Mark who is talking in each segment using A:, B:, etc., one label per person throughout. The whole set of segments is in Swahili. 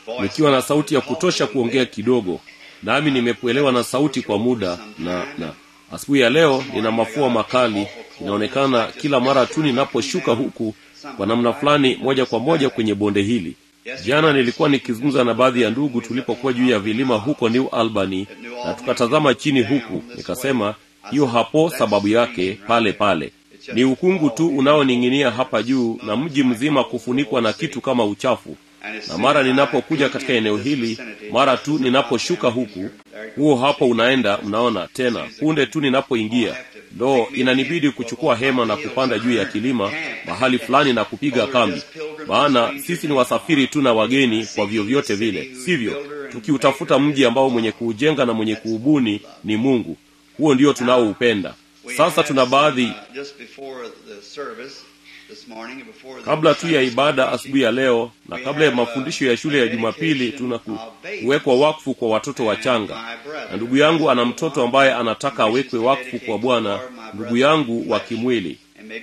A: nikiwa na sauti ya kutosha kuongea kidogo nami nimekuelewa na sauti kwa muda na na asubuhi ya leo nina mafua makali inaonekana kila mara tu ninaposhuka huku kwa namna fulani moja kwa moja kwenye bonde hili jana nilikuwa nikizungumza na baadhi ya ndugu tulipokuwa juu ya vilima huko new albany na tukatazama chini huku nikasema hiyo hapo sababu yake pale pale ni ukungu tu unaoning'inia hapa juu na mji mzima kufunikwa na kitu kama uchafu na mara ninapokuja katika eneo hili mara tu ninaposhuka huku huo hapo unaenda mnaona tena punde tu ninapoingia ndo inanibidi kuchukua hema na kupanda juu ya kilima mahali fulani na kupiga kambi maana sisi ni wasafiri tu na wageni kwa vyovyote vile sivyo tukiutafuta mji ambao mwenye kuujenga na mwenye kuubuni ni mungu huo ndio tunaoupenda sasa tuna baadhi kabla tu ya ibada asubuhi ya leo na kabla ya mafundisho ya shule ya jumapili tuna ku, kuwekwa wakfu kwa watoto wachanga na ndugu yangu ana mtoto ambaye anataka awekwe wakfu kwa bwana ndugu yangu wa kimwili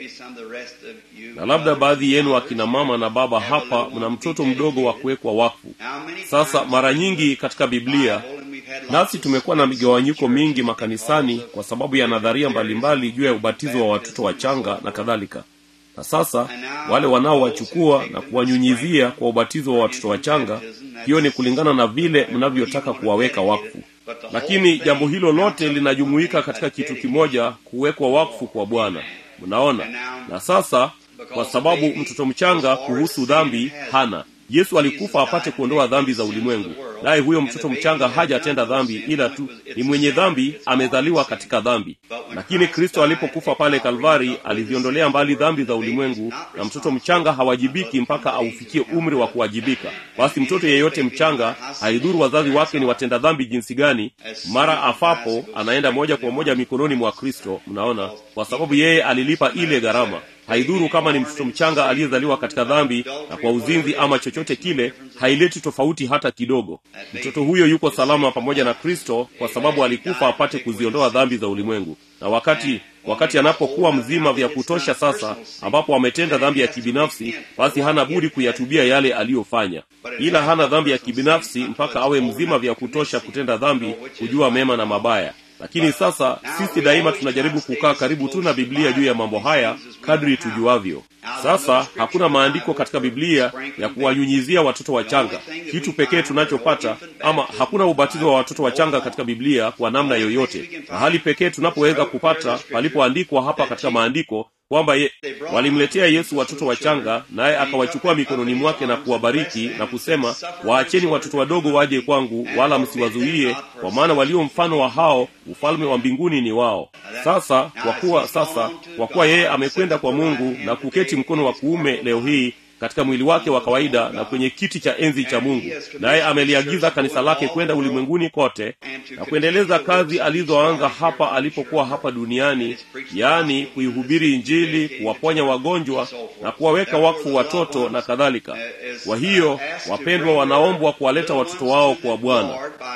A: na labda baadhi yenu akina mama na baba hapa mna mtoto mdogo wa kuwekwa wakfu sasa mara nyingi katika biblia nasi tumekuwa na migawanyiko mingi makanisani kwa sababu ya nadharia mbalimbali juu ya ubatizo wa watoto wachanga na kadhalika na sasa wale wanaowachukua na kuwanyunyizia kwa ubatizo wa watoto wachanga hiyo ni kulingana na vile mnavyotaka kuwaweka wakfu lakini jambo hilo lote linajumuika katika kitu kimoja kuwekwa wakfu kwa bwana mnaona na sasa kwa sababu mtoto mchanga kuhusu dhambi hana yesu alikufa apate kuondoa dhambi za ulimwengu naye huyo mtoto mchanga hajatenda dhambi ila tu ni mwenye dhambi amezaliwa katika dhambi lakini kristo alipokufa pale kalvari aliziondolea mbali dhambi za ulimwengu na mtoto mchanga hawajibiki mpaka aufikie umri wa kuwajibika basi mtoto yeyote mchanga haidhuru wazazi wake ni watenda dhambi jinsi gani mara afapo anaenda moja kwa moja mikononi mwa kristo mnaona kwa sababu yeye alilipa ile gharama haidhuru kama ni mtoto mchanga aliyezaliwa katika dhambi na kwa uzinzi ama chochote kile haileti tofauti hata kidogo mtoto huyo yuko salama pamoja na kristo kwa sababu alikufa apate kuziondoa dhambi za ulimwengu na wakati wakati anapokuwa mzima vya kutosha sasa ambapo ametenda dhambi ya kibinafsi basi hana budi kuyatubia yale aliyofanya ila hana dhambi ya kibinafsi mpaka awe mzima vya kutosha kutenda dhambi kujua mema na mabaya lakini sasa sisi daima tunajaribu kukaa karibu tu na biblia juu ya mambo haya kadri tujuavyo sasa hakuna maandiko katika biblia ya kuwanyunyizia watoto wachanga kitu pekee tunachopata ama hakuna ubatizo wa watoto wachanga katika biblia kwa namna yoyote mahali pekee tunapoweza kupata palipoandikwa hapa katika maandiko kwamba ye, walimletea yesu watoto wachanga naye akawachukua mikononi mwake na kuwabariki na kusema waacheni watoto wadogo waje kwangu wala msiwazuie kwa maana walio mfano wa hao ufalme wa mbinguni ni wao sasa kwa kuwa sasa kwa kuwa yeye amekwenda kwa mungu na kuketi mkono wa kuume leo hii katika mwili wake wa kawaida na kwenye kiti cha enzi cha mungu naye ameliagiza kanisa lake kwenda ulimwenguni kote na kuendeleza kazi alizoanza hapa alipokuwa hapa duniani yaani kuihubiri injili kuwaponya wagonjwa na kuwaweka wakfu watoto na kadhalika kwa hiyo wapendwa wanaombwa kuwaleta watoto wao kwa bwana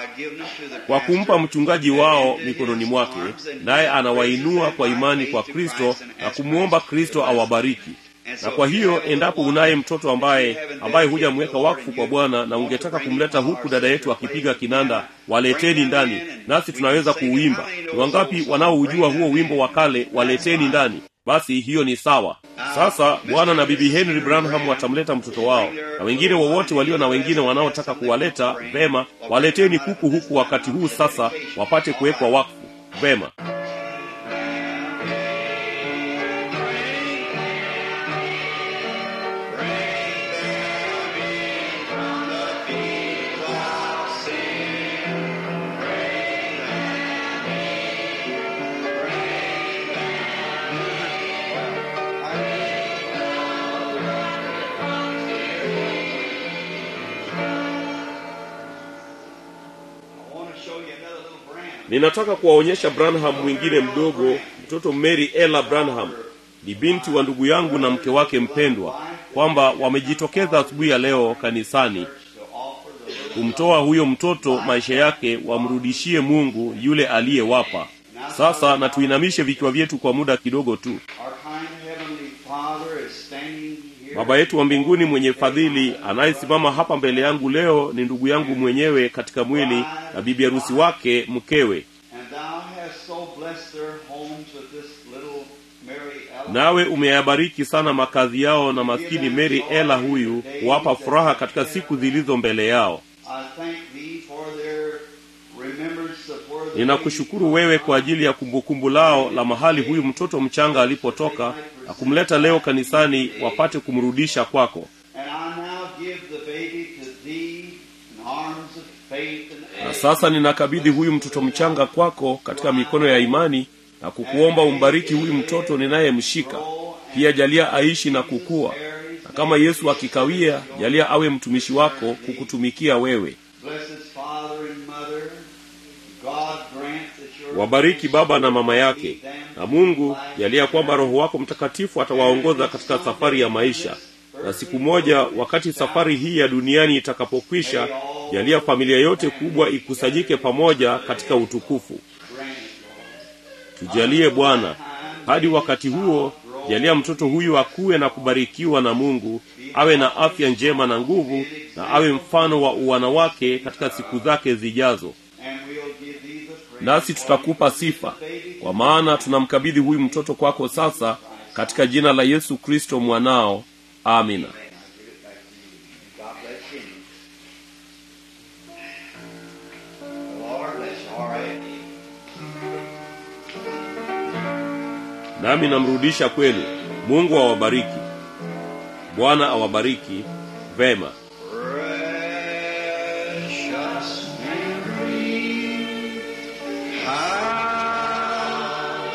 A: kwa kumpa mchungaji wao mikononi mwake naye anawainua kwa imani kwa kristo na kumwomba kristo awabariki na kwa hiyo endapo unaye mtoto ambaye ambaye hujamweka wakfu kwa bwana na ungetaka kumleta huku dada yetu akipiga kinanda waleteni ndani nasi tunaweza kuuimba ni wangapi wanaoujua huo wimbo wa kale waleteni ndani basi hiyo ni sawa sasa bwana na bibi henry branham watamleta mtoto wao na wengine wowote walio na wengine wanaotaka kuwaleta vema waleteni kuku huku wakati huu sasa wapate kuwekwa wakfu vema ninataka kuwaonyesha branham mwingine mdogo mtoto mary ella branham ni binti wa ndugu yangu na mke wake mpendwa kwamba wamejitokeza asubuhi ya leo kanisani kumtoa huyo mtoto maisha yake wamrudishie mungu yule aliyewapa sasa na tuinamishe vichwa vyetu kwa muda kidogo tu
B: Our kind Heavenly Father is standing here
A: baba yetu wa mbinguni mwenye fadhili anayesimama hapa mbele yangu leo ni ndugu yangu mwenyewe katika mwili na bibi harusi wake mkewe
B: And thou hast so blessed their homes with this little Mary Ellen.
A: nawe umeyabariki sana makazi yao na maskini mary ela huyu kuwapa furaha katika siku zilizo mbele yao
B: I thank thee for their remembrance of where the
A: ninakushukuru wewe kwa ajili ya kumbukumbu lao la mahali huyu mtoto mchanga alipotoka na kumleta leo kanisani wapate kumrudisha kwako
B: And I now give the baby to thee in arms of faith and
A: na sasa ninakabidhi huyu mtoto mchanga kwako katika mikono ya imani na kukuomba umbariki huyu mtoto ninayemshika pia jalia aishi na kukua na kama yesu akikawia jalia awe mtumishi wako kukutumikia wewe
B: Bless his father and mother. God grant that your
A: wabariki baba na mama yake na mungu jalia kwamba roho wako mtakatifu atawaongoza katika safari ya maisha na siku moja wakati safari hii ya duniani itakapokwisha jalia familia yote kubwa ikusanyike pamoja katika utukufu tujalie bwana hadi wakati huo jalia mtoto huyu akuwe na kubarikiwa na mungu awe na afya njema na nguvu na awe mfano wa uwana wake katika siku zake zijazo
B: and we'll give thee the praise.
A: nasi tutakupa sifa kwa maana tunamkabidhi huyu mtoto kwako sasa katika jina la yesu kristo mwanao amina
B: God bless you. The Lord bless you. All right.
A: nami namrudisha kwenu mungu awabariki bwana awabariki vema
B: Precious Mary, how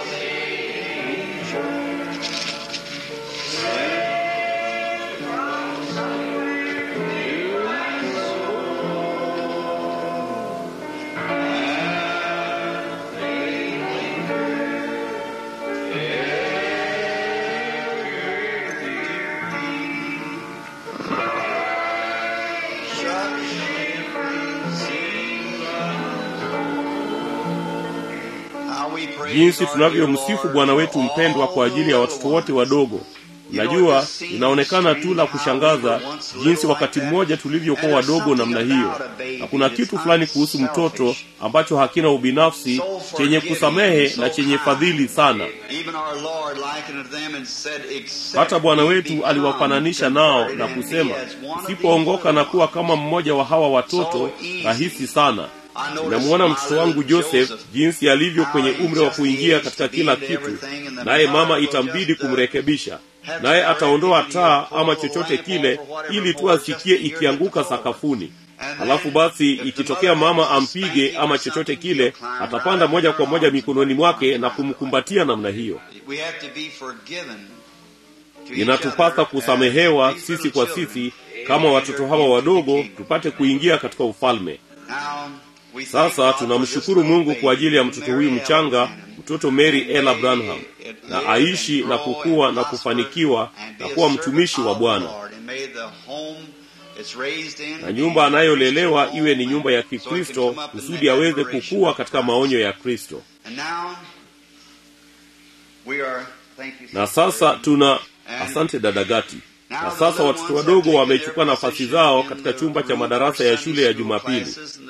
B: How we praise
A: jinsi
B: our
A: tunavyomsifu
B: Lord
A: bwana wetu
B: for
A: mpendwa
B: all
A: kwa ajili ya
B: the
A: watoto wote
B: ones.
A: wadogo najua inaonekana tu la kushangaza jinsi wakati mmoja tulivyokuwa wadogo namna hiyo na kuna kitu fulani kuhusu mtoto ambacho hakina ubinafsi chenye kusamehe na chenye fadhili sana
B: Even our Lord likened them and said, "Except
A: hata bwana
B: ye
A: wetu
B: become
A: aliwafananisha nao
B: converted
A: na
B: and be
A: kusema
B: as one of
A: usipoongoka
B: these
A: na kuwa kama mmoja wa hawa watoto rahisi sana namuona mtoto wangu joseph jinsi alivyo kwenye umri wa kuingia katika kila kitu naye mama itambidi kumrekebisha naye ataondoa taa ama chochote kile ili tu asikie ikianguka sakafuni halafu basi ikitokea mama ampige ama chochote kile atapanda moja kwa moja mikononi mwake na kumkumbatia namna hiyo
B: We have to be forgiven to each
A: inatupasa
B: other
A: kusamehewa
B: as these
A: sisi
B: little
A: kwa
B: children
A: sisi kama watoto hawa wadogo tupate kuingia katika ufalme
B: Now, we thank
A: sasa
B: God for
A: tunamshukuru
B: this
A: mungu
B: little
A: kwa ajili ya
B: baby,
A: mtoto huyu
B: Mary
A: mchanga
B: Ellen
A: mtoto mary ella
B: Branham.
A: branham
B: May it
A: na
B: live
A: aishi
B: and
A: na
B: grow
A: kukua
B: and
A: na
B: prosper
A: kufanikiwa
B: and be
A: na
B: a
A: kuwa
B: servant
A: mtumishi wa
B: of the
A: bwana
B: Lord. And may the home it's raised in
A: na nyumba anayolelewa
B: be a
A: iwe ni
B: home
A: nyumba ya
B: so it can
A: kikristo
B: come up in
A: kusudi
B: the
A: aweze
B: admiration
A: kukua
B: of
A: katika
B: Christ.
A: maonyo ya kristo
B: And now, we are, thank you,
A: na sasa tuna asante dadagati na sasa watoto wadogo wamechukua nafasi zao katika chumba cha madarasa ya shule ya jumapili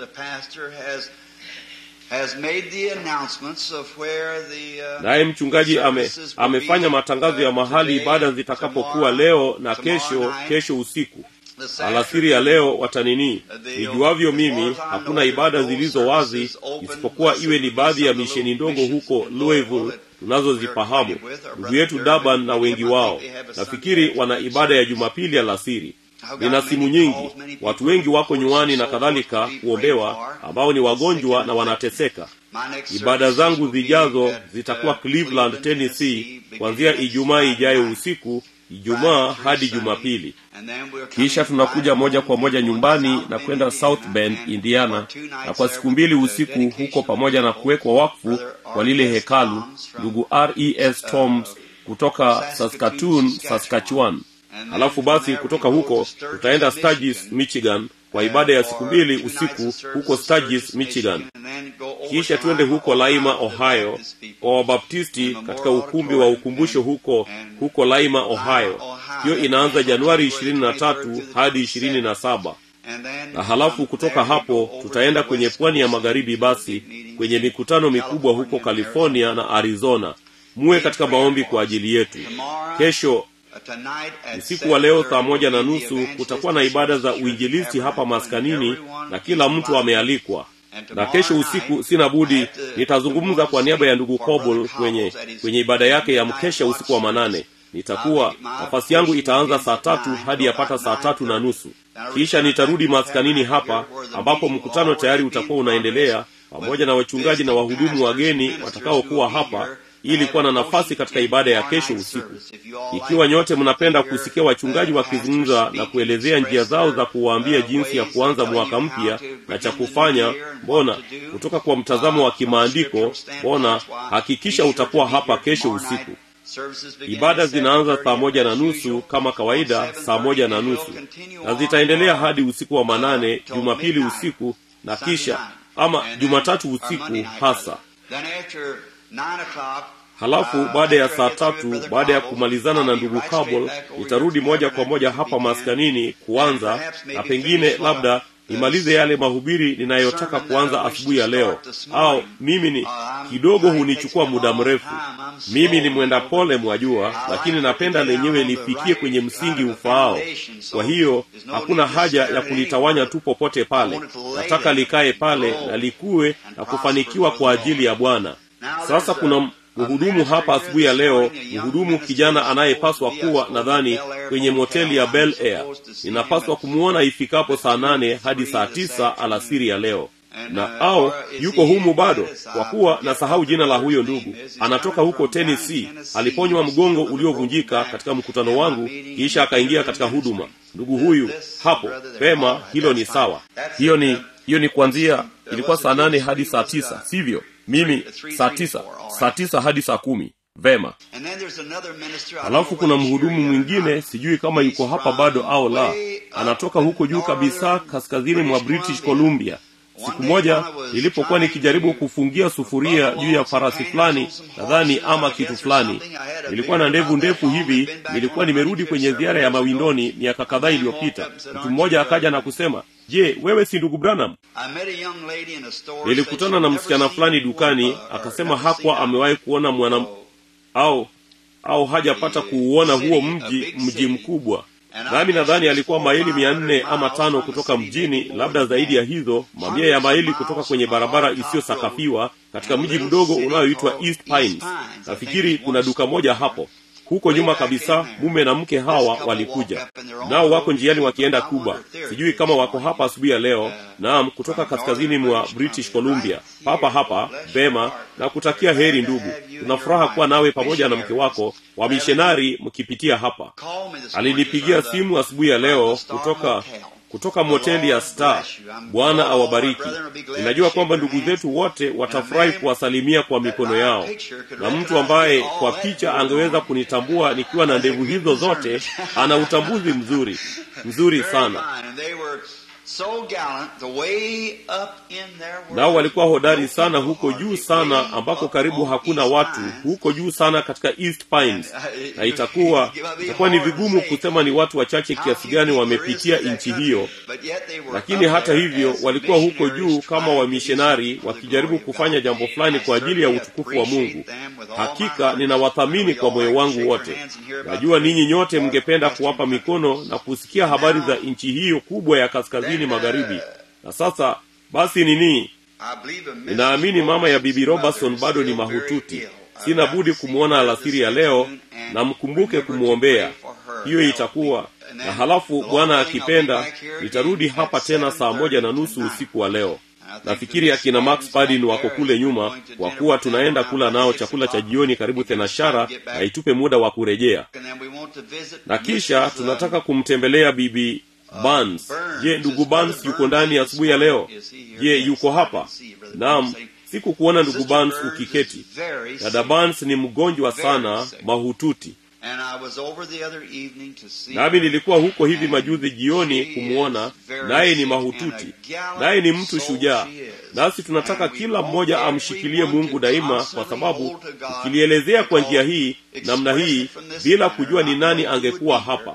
A: naye mchungaji ame, amefanya matangazo ya mahali ibada zitakapokuwa leo na kesho kesho usiku alasiri ya leo watanini nijuavyo mimi hakuna ibada zilizo wazi isipokuwa iwe ni baadhi ya misheni ndogo huko louisville tunazozifahamu ndugu yetu daban na wengi wao nafikiri wana ibada ya jumapili alasiri nina simu nyingi watu wengi wako nyuani na kadhalika kuombewa ambao ni wagonjwa na wanateseka ibada zangu zijazo zitakuwa cleveland tennessee kuanzia ijumaa ijayo usiku ijumaa hadi jumapili kisha tunakuja moja kwa moja nyumbani na kwenda south bend indiana na kwa siku mbili usiku huko pamoja na kuwekwa wakfu kwa lile hekalu ndugu res toms kutoka saskatoon saskatchewan halafu basi kutoka huko tutaenda sturgis michigan kwa ibada ya siku mbili usiku huko sturgis michigan kisha twende huko laima ohio kwa wabaptisti katika ukumbi wa ukumbusho huko huko laima ohio hiyo inaanza januari ishirini na tatu hadi ishirini na saba na halafu kutoka hapo tutaenda kwenye pwani ya magharibi basi kwenye mikutano mikubwa huko california na arizona muwe katika maombi kwa ajili yetu kesho usiku wa leo saa moja na nusu kutakuwa na ibada za uinjilisti hapa maskanini na kila mtu amealikwa na kesho usiku sina budi nitazungumza kwa niaba ya ndugu cobol kwenye kwenye ibada yake ya mkesha usiku wa manane nitakuwa nafasi yangu itaanza saa tatu hadi yapata saa tatu na nusu kisha nitarudi maskanini hapa ambapo mkutano tayari utakuwa unaendelea pamoja na wachungaji na wahudumu wageni watakaokuwa hapa ili kuwa na nafasi katika ibada ya kesho usiku ikiwa nyote mnapenda kusikia wachungaji wakizungumza na kuelezea njia zao za kuwaambia jinsi ya kuanza mwaka mpya na cha kufanya mbona kutoka kwa mtazamo wa kimaandiko mbona hakikisha utakuwa hapa kesho usiku ibada zinaanza saa moja na nusu kama kawaida saa moja na nusu na zitaendelea hadi usiku wa manane jumapili usiku na kisha ama jumatatu usiku hasa halafu baada ya saa tatu baada ya kumalizana na ndugu kabol nitarudi moja kwa moja hapa maskanini kuanza na pengine labda nimalize yale mahubiri ninayotaka kuanza asubuhi ya leo au mimi ni kidogo hunichukua muda mrefu mimi ni mwenda pole mwajua lakini napenda lenyewe lifikie kwenye msingi ufaao kwa hiyo hakuna haja ya kulitawanya tu popote pale nataka likae pale na likuwe na kufanikiwa kwa ajili ya bwana sasa kuna mhudumu hapa asubuhi ya leo mhudumu kijana anayepaswa kuwa nadhani kwenye moteli ya bel air ninapaswa kumwona ifikapo saa nane hadi saa tisa alasiri ya leo na au yuko humu bado kwa kuwa nasahau jina la huyo ndugu anatoka huko tennessee aliponywa mgongo uliovunjika katika mkutano wangu kisha akaingia katika huduma ndugu huyu hapo pema hilo ni sawa hiyo ni hiyo ni kuanzia ilikuwa saa nane hadi saa tisa sivyo mimi saa tisa saa tisa hadi saa kumi vema halafu kuna mhudumu mwingine sijui kama yuko hapa bado au la anatoka huko juu kabisa kaskazini mwa british columbia siku moja nilipokuwa nikijaribu kufungia sufuria juu ya farasi fulani nadhani ama kitu fulani nilikuwa na ndevu ndefu hivi nilikuwa nimerudi kwenye ziara ya mawindoni miaka kadhaa iliyopita mtu mmoja akaja na kusema je wewe si ndugu branham nilikutana na msichana fulani dukani akasema hakuwa amewahi kuona mwana au au hajapata kuuona huo mji mji mkubwa nami nadhani alikuwa maili mia nne ama tano kutoka mjini labda zaidi ya hizo mamia ya maili kutoka kwenye barabara isiyosakafiwa katika mji mdogo unaoitwa east pines nafikiri kuna duka moja hapo huko nyuma kabisa mume na mke hawa walikuja nao wako njiani wakienda kuba sijui kama wako hapa asubuhi ya leo naam kutoka kaskazini mwa british columbia papa hapa vema na kutakia heri ndugu tunafuraha kuwa nawe pamoja na mke wako wamishonari mkipitia hapa alinipigia simu asubuhi ya leo kutoka kutoka moteli ya star bwana awabariki ninajua kwamba ndugu zetu wote watafurahi kuwasalimia kwa mikono yao na mtu ambaye kwa picha angeweza kunitambua nikiwa na ndevu hizo zote ana utambuzi mzuri mzuri sana nao walikuwa hodari sana huko juu sana ambako karibu hakuna watu huko juu sana katika east pines na itakuwa itakuwa ni vigumu kusema ni watu wachache kiasi gani wamepitia nchi hiyo lakini hata hivyo walikuwa huko juu kama wamishonari wakijaribu kufanya jambo fulani kwa ajili ya utukufu wa mungu hakika ninawathamini kwa moyo wangu wote najua ninyi nyote mngependa kuwapa mikono na kusikia habari za nchi hiyo kubwa ya kaskazini magharibi na sasa basi nini ninaamini mama ya bibi robertson bado ni mahututi sina budi kumwona alasiri ya leo na mkumbuke kumwombea hiyo itakuwa na halafu bwana akipenda nitarudi hapa tena saa moja na nusu usiku wa leo nafikiri akina max padin wako kule nyuma kwa kuwa tunaenda kula nao chakula cha jioni karibu thenashara na itupe muda wa kurejea na kisha tunataka kumtembelea bibi Barnes. Je, ndugu Barnes yuko ndani asubuhi ya leo? Je, yuko hapa? Naam, sikukuona ndugu Barnes ukiketi. Dada Barnes ni mgonjwa sana, mahututi. Nami nilikuwa huko hivi majuzi jioni kumwona, naye ni mahututi, naye ni mtu shujaa. nasi tunataka kila mmoja amshikilie mungu daima kwa sababu ukilielezea kwa njia hii namna hii bila kujua ni nani angekuwa hapa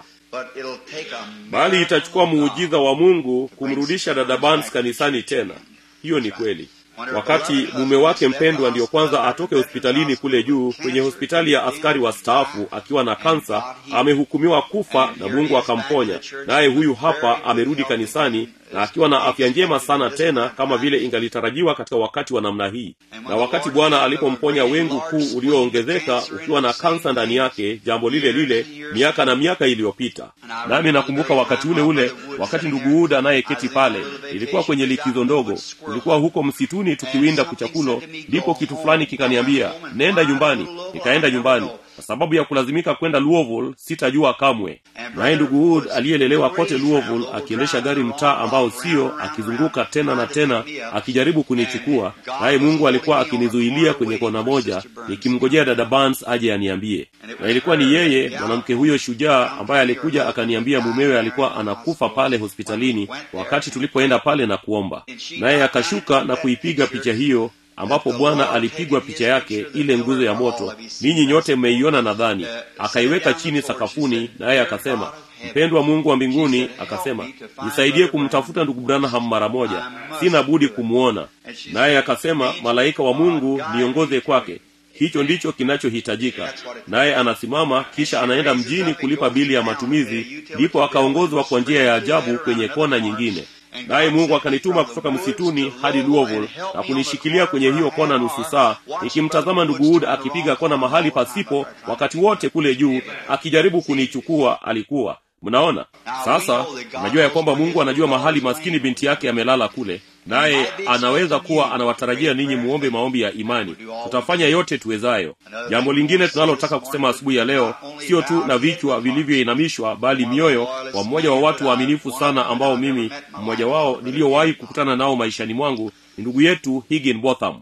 A: bali itachukua muujiza wa mungu kumrudisha dada Barnes kanisani tena hiyo ni kweli wakati mume wake mpendwa ndiyo kwanza atoke hospitalini kule juu kwenye hospitali ya askari wa staafu akiwa na kansa amehukumiwa kufa na mungu akamponya naye huyu hapa amerudi kanisani na akiwa na afya njema sana tena kama vile ingalitarajiwa katika wakati wa namna hii na wakati bwana alipomponya wengu kuu ulioongezeka ukiwa na kansa ndani yake jambo lile lile miaka na miaka iliyopita nami nakumbuka wakati ule ule wakati ndugu uda anayeketi pale ilikuwa kwenye likizo ndogo tulikuwa huko msituni tukiwinda kuchakulo ndipo kitu fulani kikaniambia nenda nyumbani nikaenda nyumbani kwa sababu ya kulazimika kwenda louisville sitajua kamwe naye ndugu wood aliyelelewa kote louisville akiendesha gari mtaa ambao sio akizunguka tena na tena akijaribu kunichukua naye mungu alikuwa akinizuilia kwenye kona moja nikimngojea dada Barnes aje aniambie na ilikuwa ni yeye mwanamke huyo shujaa ambaye alikuja akaniambia mumewe alikuwa anakufa pale hospitalini wakati tulipoenda pale na kuomba naye akashuka na kuipiga picha hiyo ambapo bwana alipigwa picha yake ile nguzo ya moto ninyi nyote mmeiona nadhani akaiweka chini sakafuni naye akasema mpendwa mungu wa mbinguni akasema nisaidie kumtafuta ndugu branham mara moja sina budi kumwona naye akasema malaika wa mungu niongoze kwake hicho ndicho kinachohitajika naye anasimama kisha anaenda mjini kulipa bili ya matumizi ndipo akaongozwa kwa njia ya ajabu kwenye kona nyingine naye mungu akanituma kutoka msituni hadi louisville na kunishikilia kwenye hiyo kona nusu saa nikimtazama ndugu wood akipiga kona mahali pasipo wakati wote kule juu akijaribu kunichukua alikuwa mnaona sasa najua ya kwamba mungu anajua mahali maskini binti yake amelala kule naye anaweza kuwa anawatarajia ninyi muombe maombi ya imani tutafanya yote tuwezayo jambo lingine tunalotaka kusema asubuhi ya leo sio tu na vichwa vilivyoinamishwa bali mioyo wa mmoja wa watu waaminifu sana ambao mimi mmoja wao niliyowahi kukutana nao maishani mwangu ni ndugu yetu higin botham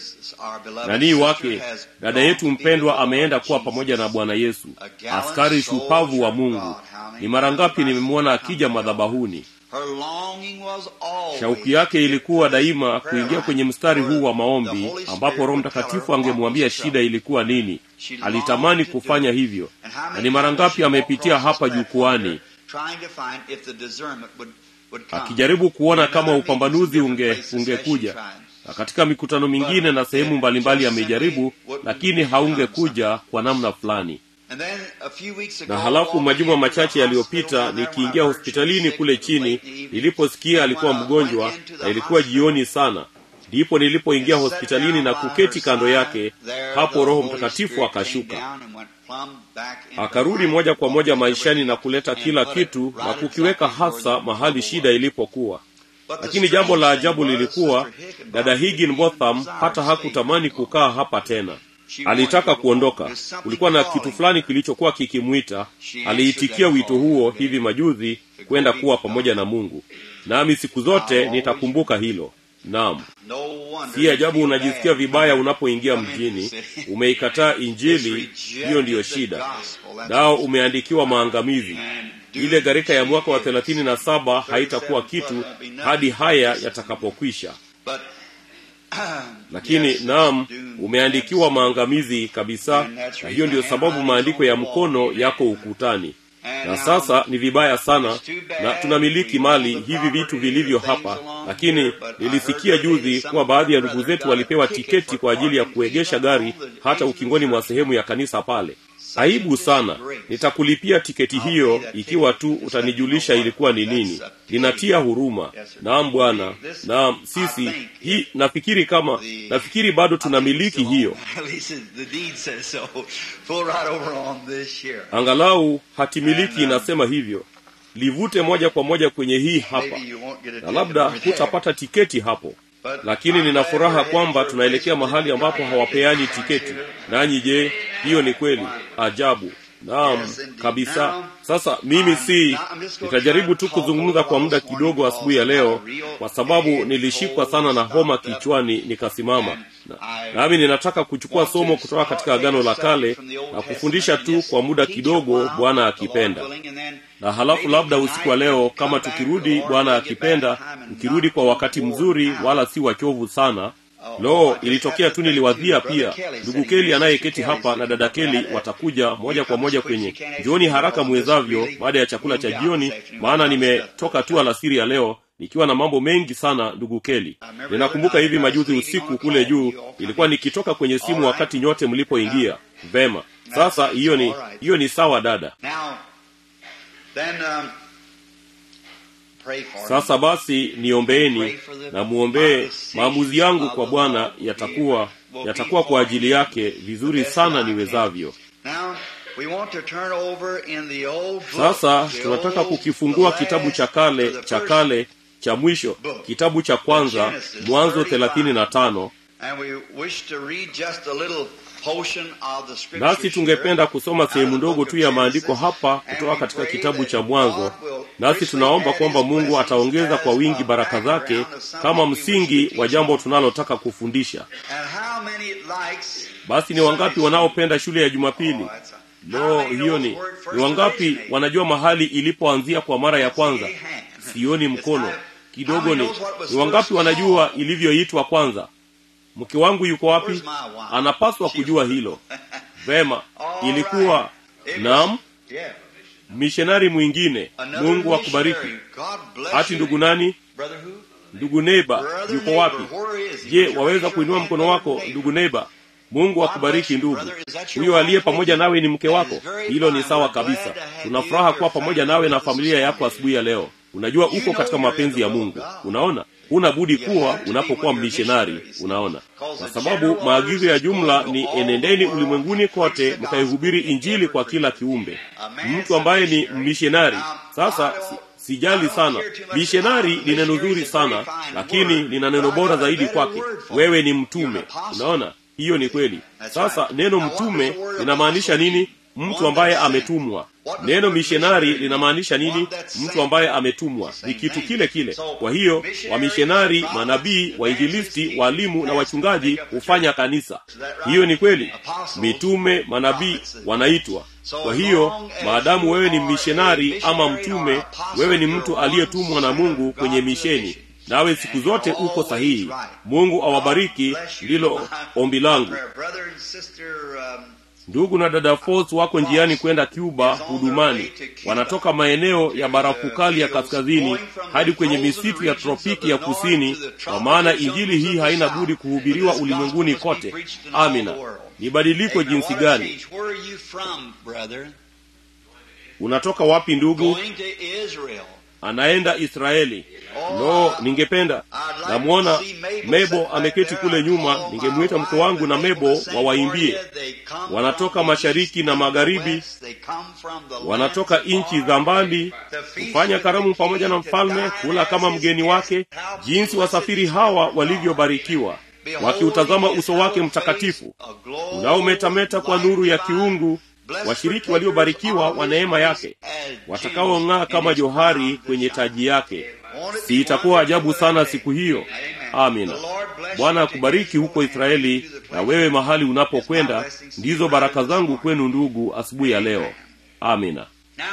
A: nanii wake dada yetu mpendwa ameenda kuwa pamoja na bwana yesu askari shupavu wa mungu ni mara ngapi nimemwona akija madhabahuni shauki yake ilikuwa daima kuingia kwenye mstari huu wa maombi ambapo roho mtakatifu angemwambia shida ilikuwa nini alitamani kufanya hivyo na ni mara ngapi amepitia hapa jukwani akijaribu kuona kama upambanuzi unge ungekuja na katika mikutano mingine na sehemu mbalimbali amejaribu lakini haungekuja kwa namna fulani na halafu majuma machache yaliyopita nikiingia hospitalini kule chini niliposikia alikuwa mgonjwa na ilikuwa jioni sana ndipo nilipoingia hospitalini na kuketi kando yake hapo roho mtakatifu akashuka akarudi moja kwa moja maishani na kuleta kila kitu na kukiweka hasa mahali shida ilipokuwa lakini jambo la ajabu lilikuwa dada higin botham hata hakutamani kukaa hapa tena alitaka kuondoka kulikuwa na kitu fulani kilichokuwa kikimwita aliitikia wito huo hivi majuzi kwenda kuwa pamoja na mungu nami siku zote nitakumbuka hilo naam si ajabu unajisikia vibaya unapoingia mjini umeikataa injili hiyo ndiyo shida nao umeandikiwa maangamizi ile gharika ya mwaka wa thelathini na saba haitakuwa kitu hadi haya yatakapokwisha lakini naam umeandikiwa maangamizi kabisa na hiyo ndiyo sababu maandiko ya mkono yako ukutani na sasa ni vibaya sana na tunamiliki mali hivi vitu vilivyo hapa lakini nilisikia juzi kuwa baadhi ya ndugu zetu walipewa tiketi kwa ajili ya kuegesha gari hata ukingoni mwa sehemu ya kanisa pale aibu sana nitakulipia tiketi hiyo ikiwa tu utanijulisha ilikuwa ni nini ninatia huruma naam bwana naam sisi hii nafikiri kama nafikiri bado tunamiliki hiyo angalau hatimiliki inasema hivyo livute moja kwa moja kwenye hii hapa na labda hutapata tiketi hapo lakini nina furaha kwamba tunaelekea mahali ambapo hawapeani tiketi nanyi je hiyo ni kweli ajabu naam kabisa sasa mimi si nitajaribu tu kuzungumza kwa muda kidogo asubuhi ya leo kwa sababu nilishikwa sana na homa kichwani nikasimama nami na ninataka kuchukua somo kutoka katika agano la kale na kufundisha tu kwa muda kidogo bwana akipenda na halafu labda usiku wa leo kama tukirudi bwana akipenda tukirudi kwa wakati mzuri wala si wachovu sana lo ilitokea tu niliwadhia pia ndugu keli anayeketi hapa na dada keli watakuja moja kwa moja kwenye jioni haraka mwezavyo baada ya chakula cha jioni maana nimetoka tu alasiri ya leo nikiwa na mambo mengi sana ndugu keli ninakumbuka hivi majuzi usiku kule juu ilikuwa nikitoka kwenye simu wakati nyote mlipoingia vema sasa hiyo ni hiyo ni sawa dada
B: Now, then, um, pray for me.
A: sasa basi niombeeni na muombee maamuzi yangu kwa bwana yatakuwa yatakuwa kwa ajili yake vizuri sana niwezavyo
B: Now, we want to turn over in the old book,
A: sasa
B: the
A: tunataka
B: old-
A: kukifungua
B: the
A: kitabu
B: last-
A: cha kale
B: the
A: cha
B: first
A: kale cha mwisho kitabu cha kwanza mwanzo thelathini na tano
B: And we wish to read just a little portion of the scripture
A: nasi tungependa kusoma sehemu ndogo tu ya maandiko hapa kutoka katika kitabu cha mwanzo nasi tunaomba kwamba mungu ataongeza kwa wingi baraka zake kama msingi wa jambo tunalotaka kufundisha
B: And how many likes
A: basi ni wangapi wanaopenda shule ya jumapili
B: Oh, that's a-
A: lo
B: How many
A: hiyo
B: knows
A: ni
B: where it first
A: ni wangapi
B: originated?
A: wanajua mahali ilipoanzia kwa mara ya kwanza
B: See a hand.
A: sioni mkono
B: It's
A: kidogo
B: how
A: ni
B: many knows what was
A: ni wangapi
B: first
A: wanajua
B: called?
A: ilivyoitwa kwanza mke wangu yuko wapi
B: Where's my wife?
A: anapaswa kujua hilo vema
B: All
A: ilikuwa
B: right. It was-
A: naam
B: Yeah.
A: mishonari mwingine
B: Another
A: mungu akubariki
B: missionary. God bless
A: hati
B: you.
A: ndugu nani
B: Brother who?
A: ndugu neiba
B: Brother
A: yuko
B: neighbor,
A: wapi
B: where is he?
A: je
B: Would you
A: waweza
B: raise
A: kuinua
B: your
A: mkono
B: hand,
A: wako
B: brother
A: ndugu neiba mungu akubariki
B: bless you,
A: ndugu
B: brother. Is that your
A: huyo aliye
B: wife
A: pamoja
B: with you?
A: nawe ni mke
B: That
A: wako
B: is very
A: hilo ni
B: fine.
A: sawa
B: We're glad
A: kabisa
B: to have
A: tuna
B: you
A: furaha
B: and
A: kuwa
B: your
A: pamoja
B: family
A: nawe na
B: with us
A: familia
B: this
A: yako
B: morning.
A: asubuhi ya leo unajua
B: You
A: uko
B: know
A: katika
B: you're in
A: mapenzi
B: the
A: ya
B: will of
A: mungu
B: God.
A: unaona huna budi
B: You
A: kuwa
B: have to be
A: unapokuwa
B: when you're
A: mmishenari
B: missionaries.
A: unaona
B: Because
A: kwa
B: the
A: sababu
B: general
A: maagizo ya
B: orders is
A: jumla
B: go to
A: ni
B: all
A: enendeni
B: the world
A: ulimwenguni
B: and preach
A: kote
B: the
A: mkaihubiri
B: gospel to
A: injili
B: every
A: kwa kila
B: creature.
A: kiumbe
B: A man's
A: mtu ambaye
B: a
A: ni
B: missionary.
A: mmishenari
B: Now,
A: sasa
B: I don't-
A: si- sijali
B: I don't
A: sana
B: care too much
A: mishenari
B: about
A: ni neno
B: missionary
A: zuri
B: is a very
A: sana
B: fine
A: lakini
B: word.
A: lina neno
B: But I
A: bora
B: got a
A: zaidi
B: better
A: kwake
B: word for
A: wewe
B: it.
A: ni
B: You're
A: mtume
B: an apostle.
A: unaona hiyo ni kweli
B: That's
A: sasa
B: right.
A: neno
B: Now, what
A: mtume
B: does the word
A: linamaanisha
B: apostle
A: nini
B: mean?
A: mtu
B: One
A: ambaye
B: that's sent.
A: ametumwa
B: What does
A: neno
B: the word
A: mishenari
B: missionary
A: linamaanisha
B: mean?
A: nini
B: One that's
A: mtu
B: sent.
A: ambaye ametumwa
B: It's the
A: ni
B: same
A: kitu
B: thing.
A: kile kile
B: So,
A: kwa hiyo
B: missionaries,
A: wamishonari
B: prophets,
A: manabii wainjilisti
B: evangelists,
A: walimu na
B: pastors
A: wachungaji
B: make up the
A: hufanya
B: church.
A: kanisa
B: Is that right?
A: hiyo ni kweli
B: Apostles,
A: mitume manabii
B: prophets,
A: wanaitwa
B: So
A: kwa
B: as
A: hiyo
B: long as
A: maadamu
B: you
A: wewe ni
B: are a
A: mishenari ama
B: missionary
A: mtume
B: or apostle,
A: wewe ni
B: you're
A: mtu
B: one
A: aliyetumwa na
B: sent
A: mungu
B: of God
A: kwenye
B: to the
A: misheni
B: mission.
A: nawe siku
B: And
A: zote
B: you're
A: uko
B: always
A: sahihi
B: right.
A: mungu
B: God
A: awabariki
B: bless you.
A: ndilo ombi langu
B: Our brother and sister, um,
A: ndugu na dada Foss wako njiani kwenda cuba hudumani wanatoka maeneo ya barafu kali ya kaskazini hadi kwenye misitu ya tropiki ya kusini kwa maana injili hii haina budi kuhubiriwa ulimwenguni kote amina ni badiliko
B: Amen.
A: jinsi
B: What a
A: gani
B: change. Where are you from, brother?
A: unatoka wapi ndugu
B: Going to Israel.
A: anaenda israeli no ningependa namwona mebo ameketi kule nyuma ningemwita mke wangu na mebo wawaimbie wanatoka mashariki na magharibi wanatoka nchi za mbali kufanya karamu pamoja na mfalme kula kama mgeni wake jinsi wasafiri hawa walivyobarikiwa wakiutazama uso wake mtakatifu unaometameta kwa nuru ya kiungu washiriki waliobarikiwa wa neema yake watakaong'aa kama johari kwenye taji yake si itakuwa ajabu sana siku hiyo amina bwana akubariki huko israeli na wewe mahali unapokwenda ndizo baraka zangu kwenu ndugu asubuhi ya leo amina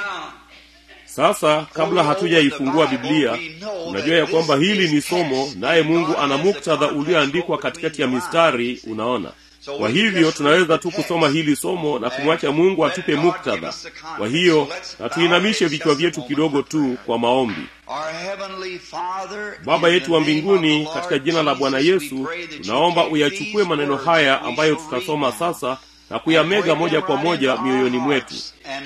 A: sasa kabla hatujaifungua biblia unajua ya kwamba hili ni somo naye mungu ana muktadha ulioandikwa katikati ya mistari unaona kwa hivyo tunaweza tu kusoma hili somo na kumwacha mungu atupe muktadha kwa hiyo na tuinamishe vichwa vyetu kidogo tu kwa maombi baba yetu wa mbinguni katika jina la bwana yesu tunaomba uyachukue maneno haya ambayo tutasoma sasa na kuyamega moja kwa moja mioyoni mwetu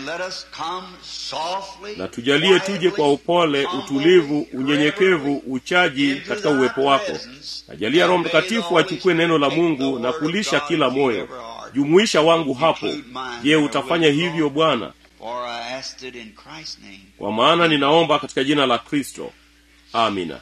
A: na tujalie tuje kwa upole utulivu unyenyekevu uchaji katika uwepo wako najalia roho mtakatifu achukue neno la mungu na kulisha kila moyo jumuisha wangu hapo je utafanya hivyo bwana kwa maana ninaomba katika jina la kristo amina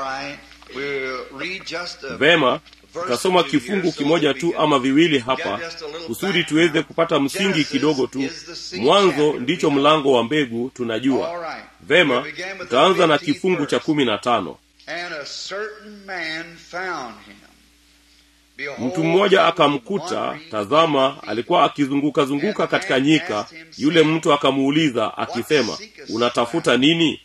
A: vema tutasoma kifungu kimoja tu ama viwili hapa kusudi tuweze kupata msingi kidogo tu mwanzo ndicho mlango wa mbegu tunajua vema tutaanza na kifungu cha kumi na tano mtu mmoja akamkuta tazama alikuwa akizunguka zunguka katika nyika yule mtu akamuuliza akisema unatafuta nini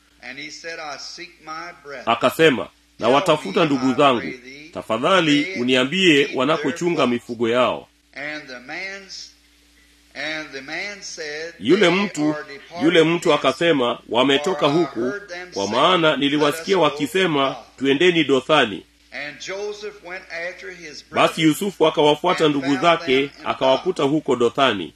A: akasema na watafuta ndugu zangu tafadhali uniambie wanakochunga mifugo yao yule mtu yule mtu akasema wametoka huku kwa maana niliwasikia wakisema twendeni dothani basi yusufu akawafuata ndugu zake akawakuta huko dothani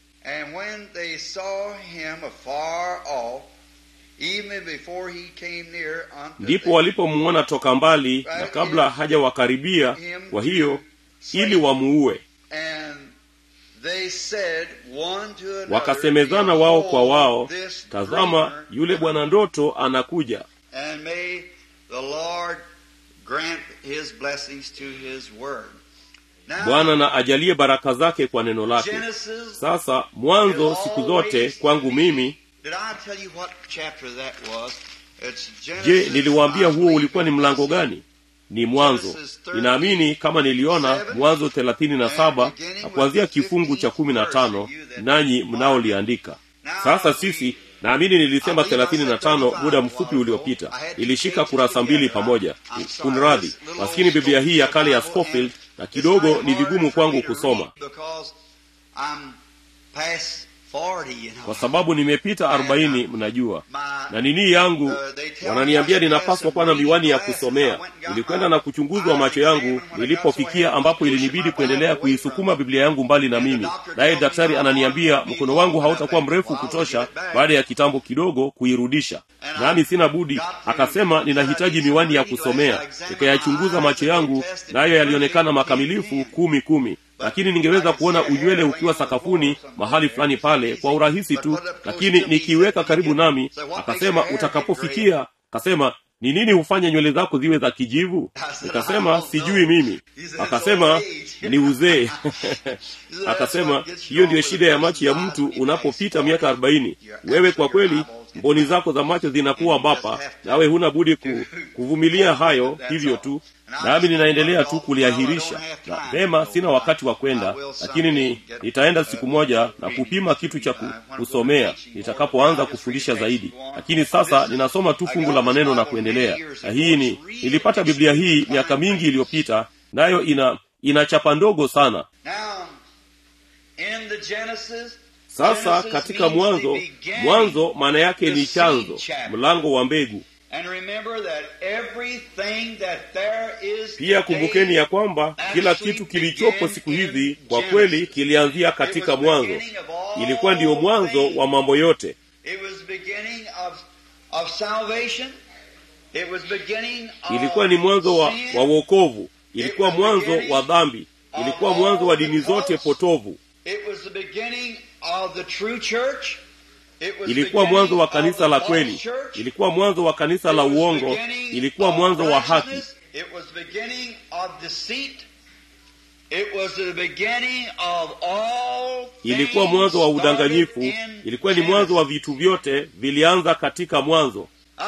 A: ndipo walipomwona toka mbali na kabla hajawakaribia kwa hiyo ili wamuue wakasemezana wao kwa wao tazama yule bwana ndoto anakuja bwana na ajalie baraka zake kwa neno lake sasa mwanzo siku zote kwangu mimi je niliwaambia huo ulikuwa ni mlango gani ni mwanzo ninaamini kama niliona mwanzo thelathini na saba na kuanzia kifungu cha kumi na tano nanyi mnaoliandika sasa sisi naamini nilisema thelathini na tano muda mfupi uliopita ilishika kurasa mbili pamoja kunradhi maskini biblia hii ya kale ya scofield na kidogo ni vigumu kwangu kusoma kwa sababu nimepita arobaini mnajua na nini yangu wananiambia ninapaswa kuwa na miwani ya kusomea nilikwenda na kuchunguzwa macho yangu nilipofikia ambapo ilinibidi kuendelea kuisukuma biblia yangu mbali na mimi naye daktari ananiambia mkono wangu hautakuwa mrefu kutosha baada ya kitambo kidogo kuirudisha nami sina budi akasema ninahitaji miwani ya kusomea nikayachunguza macho yangu nayo yalionekana makamilifu kumi kumi lakini ningeweza kuona unywele ukiwa sakafuni mahali fulani pale kwa urahisi tu lakini nikiiweka karibu nami akasema utakapofikia akasema ni nini hufanya nywele zako ziwe za kijivu nikasema sijui mimi akasema ni uzee akasema hiyo ndiyo shida ya macho ya mtu unapopita miaka arobaini wewe kwa kweli mboni zako za macho zinakuwa bapa nawe huna budi ku, kuvumilia hayo hivyo tu nami ninaendelea tu kuliahirisha na vema sina wakati wa kwenda lakini ni nitaenda siku moja na kupima kitu cha kusomea nitakapoanza kufundisha zaidi lakini sasa ninasoma tu fungu la maneno na kuendelea na hii ni nilipata biblia hii miaka mingi iliyopita nayo ina ina chapa ndogo sana sasa katika mwanzo mwanzo maana yake ni chanzo mlango wa mbegu pia kumbukeni ya kwamba kila kitu kilichopo siku hizi kwa kweli kilianzia katika mwanzo ilikuwa ndiyo mwanzo wa mambo yote ilikuwa ni mwanzo wa, wa wokovu ilikuwa mwanzo wa dhambi ilikuwa mwanzo wa dini zote potovu ilikuwa mwanzo wa kanisa la kweli ilikuwa mwanzo wa kanisa la uongo ilikuwa mwanzo wa haki ilikuwa mwanzo wa udanganyifu ilikuwa ni mwanzo wa vitu vyote vilianza katika mwanzo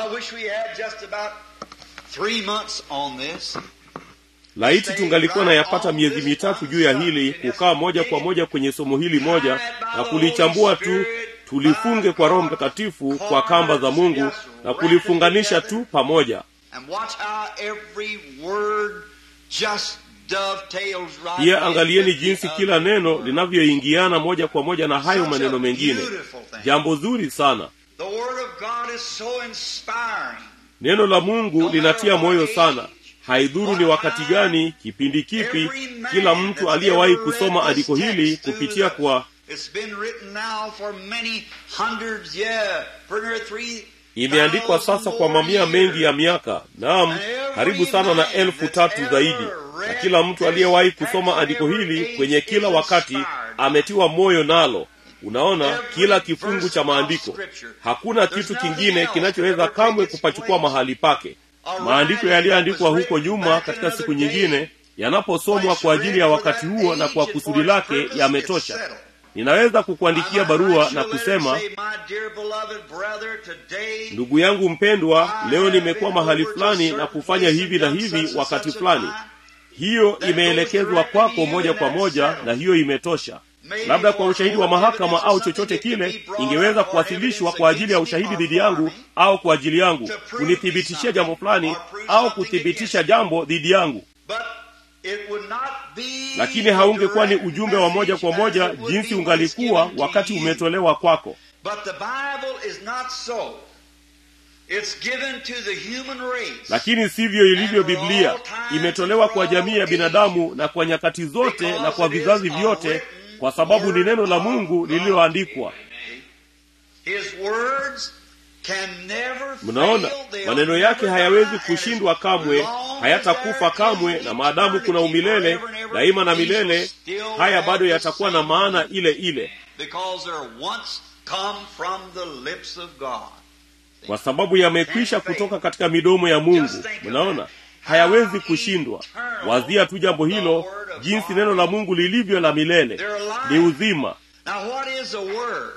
A: laiti tungalikuwa na yapata miezi mitatu juu ya hili kukaa moja kwa moja kwenye somo hili moja na kulichambua tu tulifunge kwa roho mtakatifu kwa kamba za mungu na kulifunganisha tu pamoja pia angalieni jinsi kila neno linavyoingiana moja kwa moja na hayo maneno mengine jambo zuri sana neno la mungu linatia moyo sana haidhuru ni wakati gani kipindi kipi kila mtu aliyewahi kusoma andiko hili kupitia kwa imeandikwa sasa kwa mamia mengi ya miaka naam karibu sana na elfu tatu zaidi na kila mtu aliyewahi kusoma andiko hili kwenye kila wakati ametiwa moyo nalo unaona kila kifungu cha maandiko hakuna kitu kingine kinachoweza kamwe kupachukua mahali pake maandiko yaliyoandikwa huko nyuma katika siku nyingine yanaposomwa kwa ajili ya wakati huo na kwa kusudi lake yametosha ninaweza kukuandikia barua na kusema ndugu yangu mpendwa leo nimekuwa mahali fulani na kufanya hivi na hivi wakati fulani hiyo imeelekezwa kwako moja kwa moja na hiyo imetosha labda kwa ushahidi wa mahakama au chochote kile ingeweza kuwasilishwa kwa ajili ya ushahidi dhidi yangu au kwa ajili yangu kunithibitishia jambo fulani au kuthibitisha jambo dhidi yangu
B: But it would not be
A: lakini haungekuwa ni ujumbe wa moja kwa moja jinsi ungalikuwa wakati umetolewa kwako
B: But the Bible is not so. It's given to the human race.
A: lakini sivyo ilivyo biblia imetolewa kwa jamii ya binadamu na kwa nyakati zote na kwa vizazi vyote kwa sababu ni neno la mungu lililoandikwa
B: His words can never
A: mnaona
B: fail. They'll
A: maneno yake
B: never
A: hayawezi
B: die.
A: kushindwa kamwe
B: As long
A: hayatakufa
B: as there
A: kamwe
B: is
A: na maadamu kuna
B: eternity
A: umilele
B: forever and ever,
A: daima na
B: these will
A: milele
B: still
A: haya
B: have
A: bado
B: the
A: yatakuwa na
B: same
A: maana ile ile
B: Because they're once come from the lips of God.
A: kwa sababu yamekwisha kutoka katika midomo ya mungu mnaona hayawezi kushindwa wazia tu jambo hilo jinsi neno la mungu lilivyo la milele ni uzima
B: Now what is a word?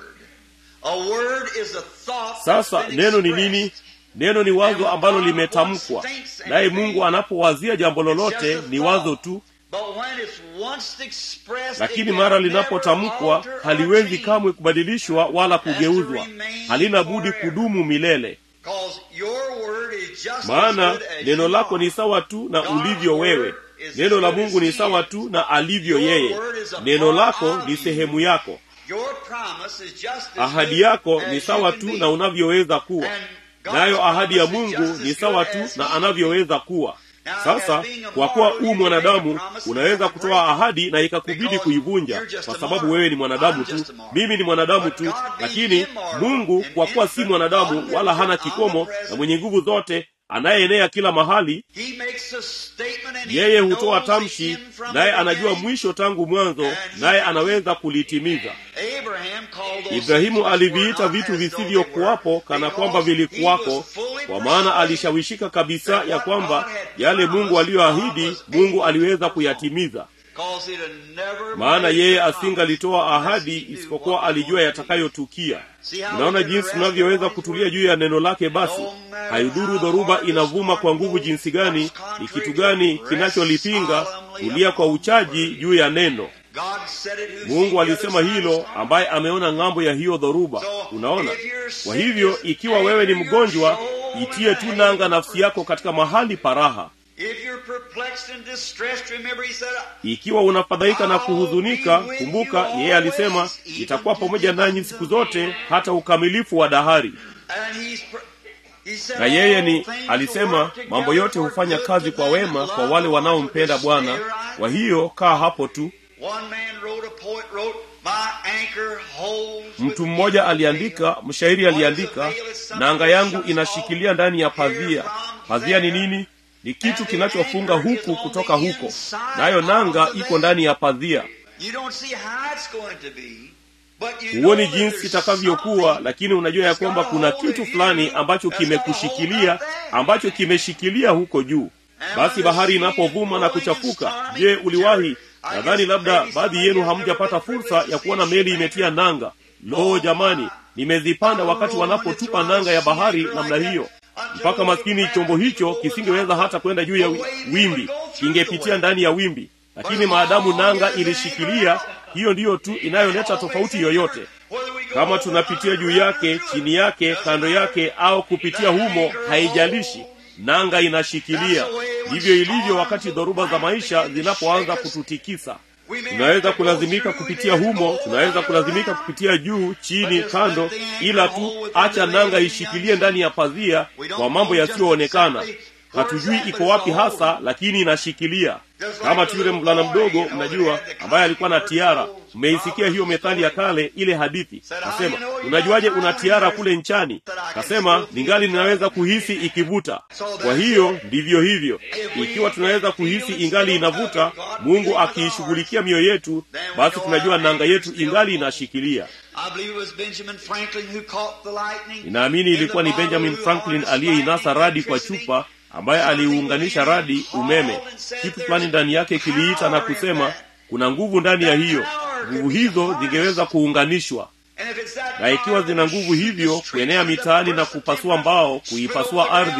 B: A word is a thought
A: sasa
B: that's been
A: neno ni
B: expressed.
A: nini neno ni wazo ambalo limetamkwa naye mungu anapowazia jambo lolote ni wazo tu
B: But when it's once expressed,
A: lakini
B: it
A: mara
B: can
A: linapotamkwa
B: never alter or
A: haliwezi
B: change.
A: kamwe kubadilishwa wala kugeuzwa halina budi kudumu milele
B: 'Cause your word is just as
A: maana
B: good as
A: neno
B: you
A: lako
B: are.
A: ni sawa tu na ulivyo wewe neno la mungu ni sawa tu na alivyo yeye neno lako ni sehemu yako
B: Your promise is just as
A: ahadi
B: good
A: yako
B: as
A: ni
B: you
A: sawa
B: can
A: tu
B: be.
A: na unavyoweza kuwa
B: And God's
A: nayo ahadi ya
B: promise is
A: mungu
B: just
A: ni
B: as
A: sawa
B: good
A: tu
B: as
A: na
B: he
A: anavyoweza kuwa sasa kwa kuwa u mwanadamu unaweza kutoa ahadi na ikakubidi kuivunja kwa sababu wewe ni mwanadamu tu mimi ni mwanadamu tu lakini mungu kwa kuwa si mwanadamu wala hana kikomo na mwenye nguvu zote anayeenea kila mahali
B: He makes a statement and he
A: yeye hutoa
B: knows the
A: tamshi
B: end from
A: naye
B: the
A: anajua
B: beginning.
A: mwisho tangu mwanzo naye anaweza kulitimiza
B: Abraham called those
A: ibrahimu
B: things
A: aliviita
B: which were
A: vitu
B: not as though they
A: visivyokuwapo
B: were,
A: kana
B: because
A: kwamba
B: he
A: vilikuwako
B: was fully
A: kwa maana
B: persuaded
A: alishawishika kabisa
B: that
A: ya
B: what
A: kwamba
B: God had
A: yale mungu
B: promised,
A: aliyoahidi
B: God was
A: mungu
B: able
A: aliweza
B: to perform.
A: kuyatimiza
B: because he had never
A: maana
B: made
A: yeye
B: the promise
A: asingalitoa
B: unless
A: ahadi
B: he knew
A: isipokuwa
B: what was
A: alijua
B: going to be.
A: yatakayotukia
B: See how
A: unaona
B: we can
A: jinsi
B: rest
A: tunavyoweza
B: upon his
A: kutulia
B: word?
A: juu ya neno lake basi
B: No matter
A: haidhuru
B: how
A: dhoruba
B: hard the
A: inavuma kwa
B: storm
A: nguvu
B: blows,
A: jinsi gani
B: what's
A: ni
B: contrary
A: kitu
B: to
A: gani
B: it, rest
A: kinacholipinga
B: solemnly
A: tulia kwa
B: upon the
A: uchaji
B: word.
A: juu ya neno
B: God said it who
A: mungu
B: sees the
A: alisema
B: other side
A: hilo
B: of the storm.
A: ambaye ameona ng'ambo ya hiyo dhoruba
B: So,
A: unaona
B: if you're sick,
A: kwa hivyo ikiwa wewe ni mgonjwa itie tu nanga nafsi yako katika mahali paraha
B: If you're perplexed and distressed, remember he said,
A: ikiwa unafadhaika na kuhuzunika kumbuka yeye alisema itakuwa pamoja nanyi siku zote hata ukamilifu wa dahari
B: and he's per- he said,
A: na yeye
B: "All
A: ni
B: things
A: alisema
B: work together
A: mambo yote
B: for
A: hufanya
B: good
A: kazi
B: to
A: kwa
B: them
A: wema
B: that
A: kwa
B: love
A: wale
B: the Lord,
A: wanaompenda
B: which
A: bwana
B: stay right
A: kwa hiyo kaa hapo tu
B: One man wrote, a poet wrote, My anchor holds
A: mtu
B: within
A: mmoja
B: the
A: aliandika
B: veil.
A: mshairi aliandika nanga yangu inashikilia ndani ya pazia pazia ni nini ni kitu kinachofunga huku kutoka huko nayo nanga iko ndani ya pazia
B: You don't see how it's going to be, but you know
A: huoni
B: that
A: jinsi
B: there's
A: itakavyokuwa
B: something
A: lakini unajua ya kwamba kuna kitu fulani ambacho kimekushikilia ambacho kimeshikilia huko juu basi bahari inapovuma na kuchafuka je uliwahi nadhani labda baadhi yenu hamjapata fursa ya kuona meli imetia nanga lo jamani nimezipanda wakati wanapotupa nanga ya bahari namna hiyo mpaka maskini chombo hicho kisingeweza hata kwenda juu ya wi- wimbi kingepitia ndani ya wimbi lakini maadamu nanga ilishikilia hiyo ndiyo tu inayoleta tofauti yoyote
B: Whether we go
A: kama tunapitia juu yake chini yake kando yake au kupitia humo haijalishi nanga inashikilia ndivyo ilivyo wakati dhoruba za maisha zinapoanza kututikisa tunaweza kulazimika kupitia humo tunaweza kulazimika kupitia juu chini kando ila tu acha nanga ishikilie ndani ya pazia kwa mambo yasiyoonekana hatujui iko wapi hasa lakini inashikilia kama tu yule mvulana mdogo mnajua ambaye alikuwa na tiara mmeisikia hiyo methali ya kale ile hadithi kasema unajuaje una tiara kule nchani kasema ningali ninaweza kuhisi ikivuta kwa hiyo ndivyo hivyo ikiwa tunaweza kuhisi ingali inavuta mungu akiishughulikia mioyo yetu basi tunajua nanga yetu ingali inashikilia
B: I believe it was Benjamin Franklin who caught the lightning.
A: ninaamini ilikuwa ni benjamin franklin aliyeinasa radi kwa chupa ambaye aliunganisha radi umeme kitu fulani ndani yake kiliita na kusema kuna nguvu ndani ya hiyo nguvu hizo zingeweza kuunganishwa
B: And if it's that
A: na ikiwa zina nguvu hivyo kuenea mitaani na kupasua mbao kuipasua ardhi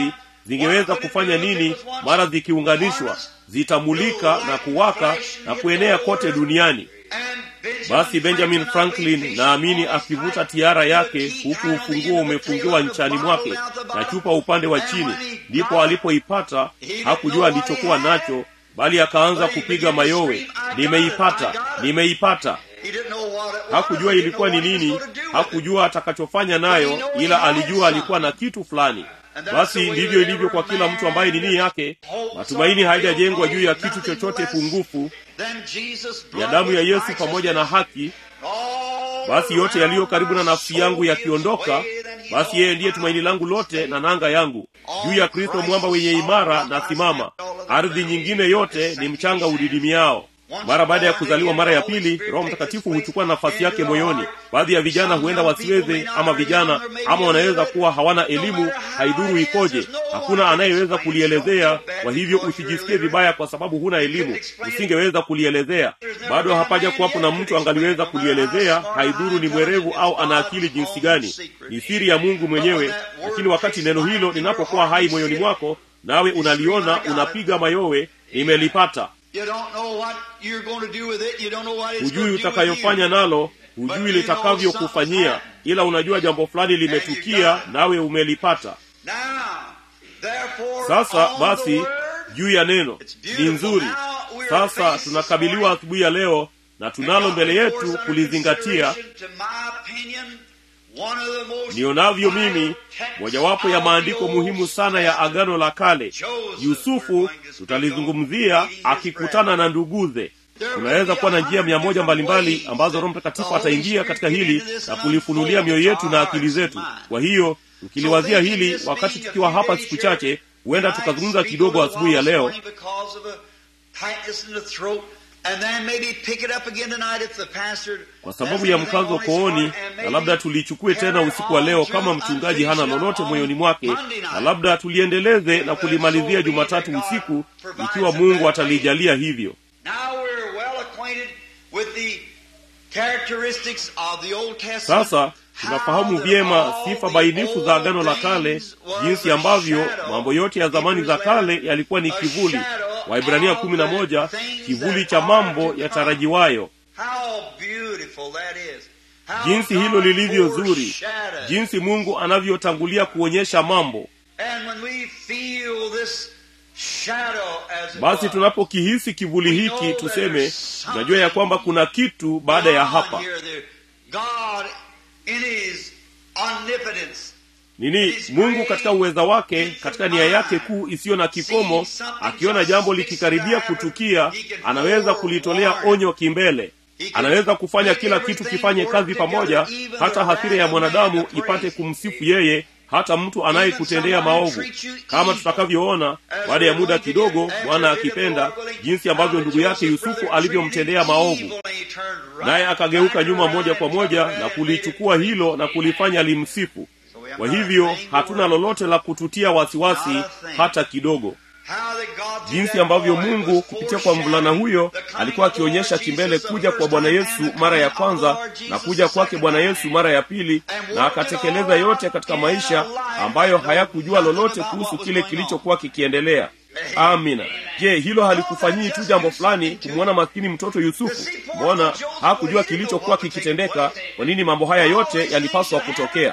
A: zingeweza kufanya nini mara zikiunganishwa zitamulika na kuwaka na kuenea kote duniani basi benjamin franklin naamini akivuta tiara yake huku ufunguo umefungiwa nchani mwake na chupa upande wa chini ndipo alipoipata hakujua alichokuwa nacho bali akaanza kupiga mayowe nimeipata nimeipata hakujua ilikuwa ni nini hakujua atakachofanya nayo ila alijua alikuwa na kitu fulani basi ndivyo ilivyo kwa kila mtu ambaye nini yake matumaini haijajengwa juu ya kitu chochote pungufu ya damu ya yesu pamoja na haki basi yote yaliyo karibu na nafsi yangu yakiondoka basi yeye ndiye tumaini langu lote na nanga yangu juu ya kristo mwamba wenye imara na simama ardhi nyingine yote ni mchanga udidimiao mara baada ya kuzaliwa mara ya pili roho mtakatifu huchukua nafasi yake moyoni baadhi ya vijana huenda wasiweze ama vijana ama wanaweza kuwa hawana elimu haidhuru ikoje hakuna anayeweza kulielezea kwa hivyo usijisikie vibaya kwa sababu huna elimu usingeweza kulielezea bado hapaja kuwapo na mtu angaliweza kulielezea haidhuru ni mwerevu au ana akili jinsi gani ni siri ya mungu mwenyewe lakini wakati neno hilo linapokuwa hai moyoni mwako nawe unaliona unapiga mayowe nimelipata hujui utakayofanya nalo hujui litakavyokufanyia ila unajua jambo fulani limetukia nawe umelipata sasa basi juu ya neno ni nzuri sasa tunakabiliwa asubuhi ya leo na tunalo mbele yetu kulizingatia nionavyo mimi mojawapo ya maandiko muhimu sana ya agano la kale yusufu tutalizungumzia akikutana na nduguze tunaweza kuwa na njia mia moja mbalimbali ambazo roho mtakatifu ataingia katika hili na kulifunulia mioyo yetu na akili zetu kwa hiyo tukiliwazia hili wakati tukiwa hapa siku chache huenda tukazungumza kidogo asubuhi ya leo kwa sababu ya mkazo kooni na labda tulichukue tena usiku wa leo kama mchungaji hana lolote moyoni mwake na labda tuliendeleze na kulimalizia jumatatu usiku ikiwa mungu atalijalia hivyo sasa tunafahamu vyema sifa bainifu za agano la kale jinsi ambavyo mambo yote ya zamani za kale yalikuwa ni kivuli waibrania kumi na moja kivuli cha mambo yatarajiwayo jinsi hilo lilivyo zuri jinsi mungu anavyotangulia kuonyesha mambo basi tunapokihisi kivuli hiki tuseme tunajua ya kwamba kuna kitu baada ya hapa nini mungu katika uweza wake katika nia yake kuu isiyo na kikomo akiona jambo likikaribia kutukia anaweza kulitolea onyo kimbele anaweza kufanya kila kitu kifanye kazi pamoja hata hasira ya mwanadamu ipate kumsifu yeye hata mtu anayekutendea maovu kama tutakavyoona baada ya muda kidogo bwana akipenda jinsi ambavyo ndugu yake yusufu alivyomtendea maovu naye akageuka nyuma moja kwa moja na kulichukua hilo na kulifanya limsifu kwa hivyo hatuna lolote la kututia wasiwasi hata kidogo jinsi ambavyo mungu kupitia kwa mvulana huyo alikuwa akionyesha kimbele kuja kwa bwana yesu mara ya kwanza na kuja kwake bwana yesu mara ya pili na akatekeleza yote katika maisha ambayo hayakujua lolote kuhusu kile kilichokuwa kikiendelea amina je hilo halikufanyii tu jambo fulani kumwona maskini mtoto yusufu mbona hakujua kilichokuwa kikitendeka kwa nini mambo haya yote yalipaswa kutokea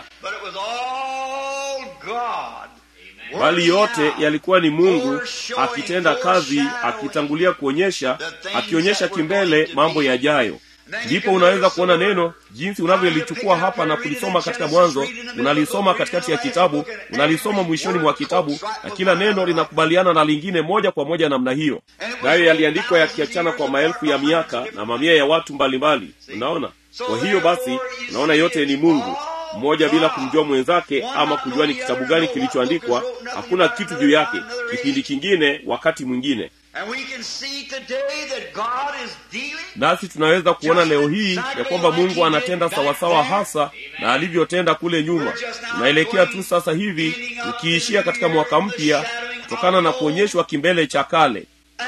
A: bali yote yalikuwa ni mungu akitenda kazi akitangulia kuonyesha akionyesha kimbele mambo yajayo ndipo unaweza kuona neno jinsi unavyolichukua hapa na kulisoma katika mwanzo unalisoma katikati ya kitabu unalisoma mwishoni mwa kitabu na kila neno linakubaliana na lingine moja kwa moja namna hiyo nayo yaliandikwa yakiachana kwa maelfu ya miaka na mamia ya watu mbalimbali unaona kwa hiyo basi unaona yote ni mungu mmoja bila kumjua mwenzake ama kujua ni kitabu gani kilichoandikwa hakuna kitu juu yake kipindi kingine wakati mwingine nasi tunaweza kuona leo hii ya kwamba mungu anatenda sawasawa hasa na alivyotenda kule nyuma tunaelekea tu sasa hivi ukiishia katika mwaka mpya kutokana na kuonyeshwa kimbele cha kale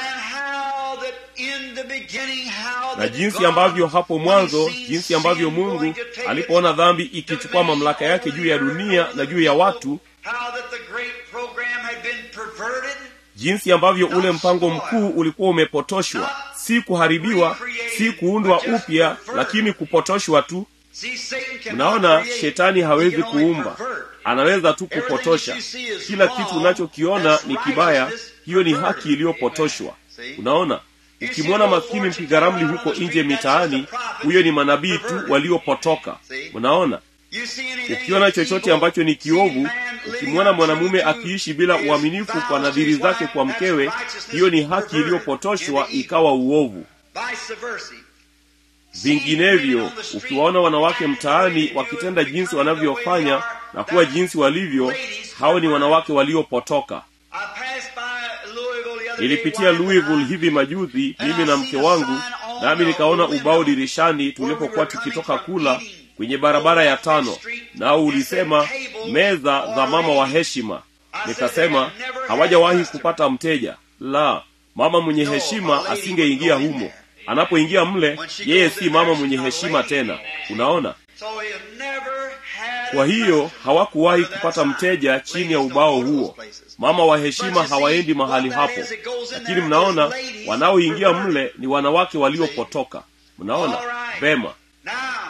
A: na jinsi ambavyo hapo mwanzo jinsi ambavyo mungu alipoona dhambi ikichukua mamlaka yake juu ya dunia na juu ya watu
B: perverted,
A: jinsi ambavyo ule mpango mkuu ulikuwa umepotoshwa si kuharibiwa si kuundwa upya lakini kupotoshwa tu
B: see, Satan cannot
A: mnaona
B: create.
A: shetani
B: He
A: hawezi
B: can only
A: kuumba
B: pervert.
A: anaweza tu kupotosha kila kitu unachokiona ni kibaya hiyo ni haki iliyopotoshwa unaona ukimwona maskini mpiga ramli huko nje mitaani huyo ni manabii tu waliopotoka unaona
B: You see anything
A: ukiona chochote
B: evil,
A: ambacho ni
B: see
A: kiovu
B: man living
A: ukimwona mwanamume
B: untrue to
A: akiishi bila
B: his
A: uaminifu kwa
B: vows
A: nadhiri
B: to his
A: zake
B: wife,
A: kwa
B: that's
A: mkewe
B: righteousness
A: hiyo ni haki
B: perverted
A: iliyopotoshwa
B: into evil.
A: ikawa uovu
B: Vice versa.
A: vinginevyo ukiwaona wanawake mtaani wakitenda jinsi wanavyofanya na kuwa jinsi walivyo hao ni wanawake waliopotoka
B: I passed by Louisville the other day,
A: nilipitia
B: wife and
A: louisville
B: I,
A: hivi majuzi mimi na mke wangu nami nikaona ubao dirishani tulipokuwa tukitoka kula kwenye barabara ya tano nao ulisema meza za mama wa heshima nikasema hawajawahi kupata mteja la mama mwenye heshima asingeingia humo anapoingia mle yeye si mama mwenye heshima tena unaona
B: So he'll never have
A: kwa hiyo hawakuwahi kupata mteja chini ya ubao huo mama wa heshima hawaendi mahali hapo lakini mnaona wanaoingia mle ni wanawake waliopotoka mnaona vema
B: Now,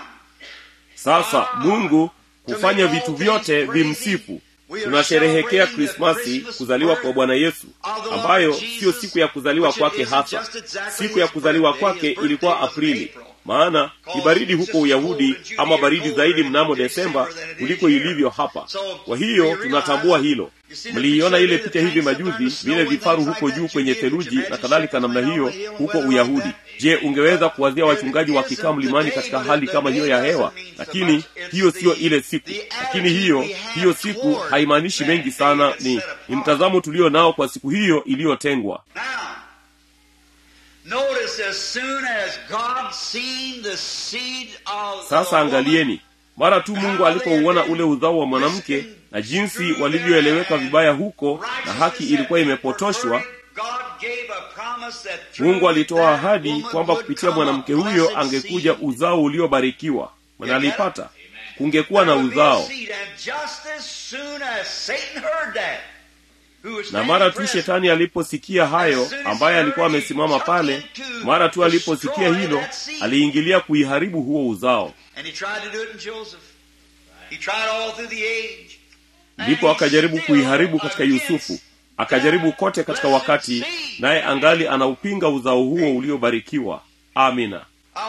A: sasa mungu hufanya vitu vyote vimsifu tunasherehekea krismasi kuzaliwa kwa bwana yesu ambayo siyo siku ya kuzaliwa kwake hasa siku ya kuzaliwa kwake ilikuwa aprili maana ni baridi huko uyahudi ama baridi zaidi mnamo desemba kuliko ilivyo hapa kwa hiyo tunatambua hilo mliiona ile picha hivi majuzi vile vifaru huko juu kwenye theluji na kadhalika namna hiyo huko uyahudi je ungeweza kuwazia wachungaji wakikaa mlimani katika hali kama hiyo ya hewa lakini hiyo siyo ile siku lakini hiyo hiyo siku haimaanishi mengi sana ni ni mtazamo tulio nao kwa siku hiyo iliyotengwa
B: now, notice as soon as God seen the seed of
A: sasa
B: the woman,
A: angalieni mara tu mungu alipouona ule uzao wa mwanamke na jinsi walivyoeleweka vibaya huko na haki ilikuwa imepotoshwa mungu alitoa ahadi kwamba kupitia mwanamke huyo angekuja uzao uliobarikiwa mnalipata kungekuwa na uzao na mara tu shetani aliposikia hayo ambaye alikuwa amesimama pale mara tu aliposikia hilo aliingilia kuiharibu huo uzao ndipo akajaribu kuiharibu katika yusufu akajaribu kote katika wakati naye angali anaupinga uzao huo uliobarikiwa amina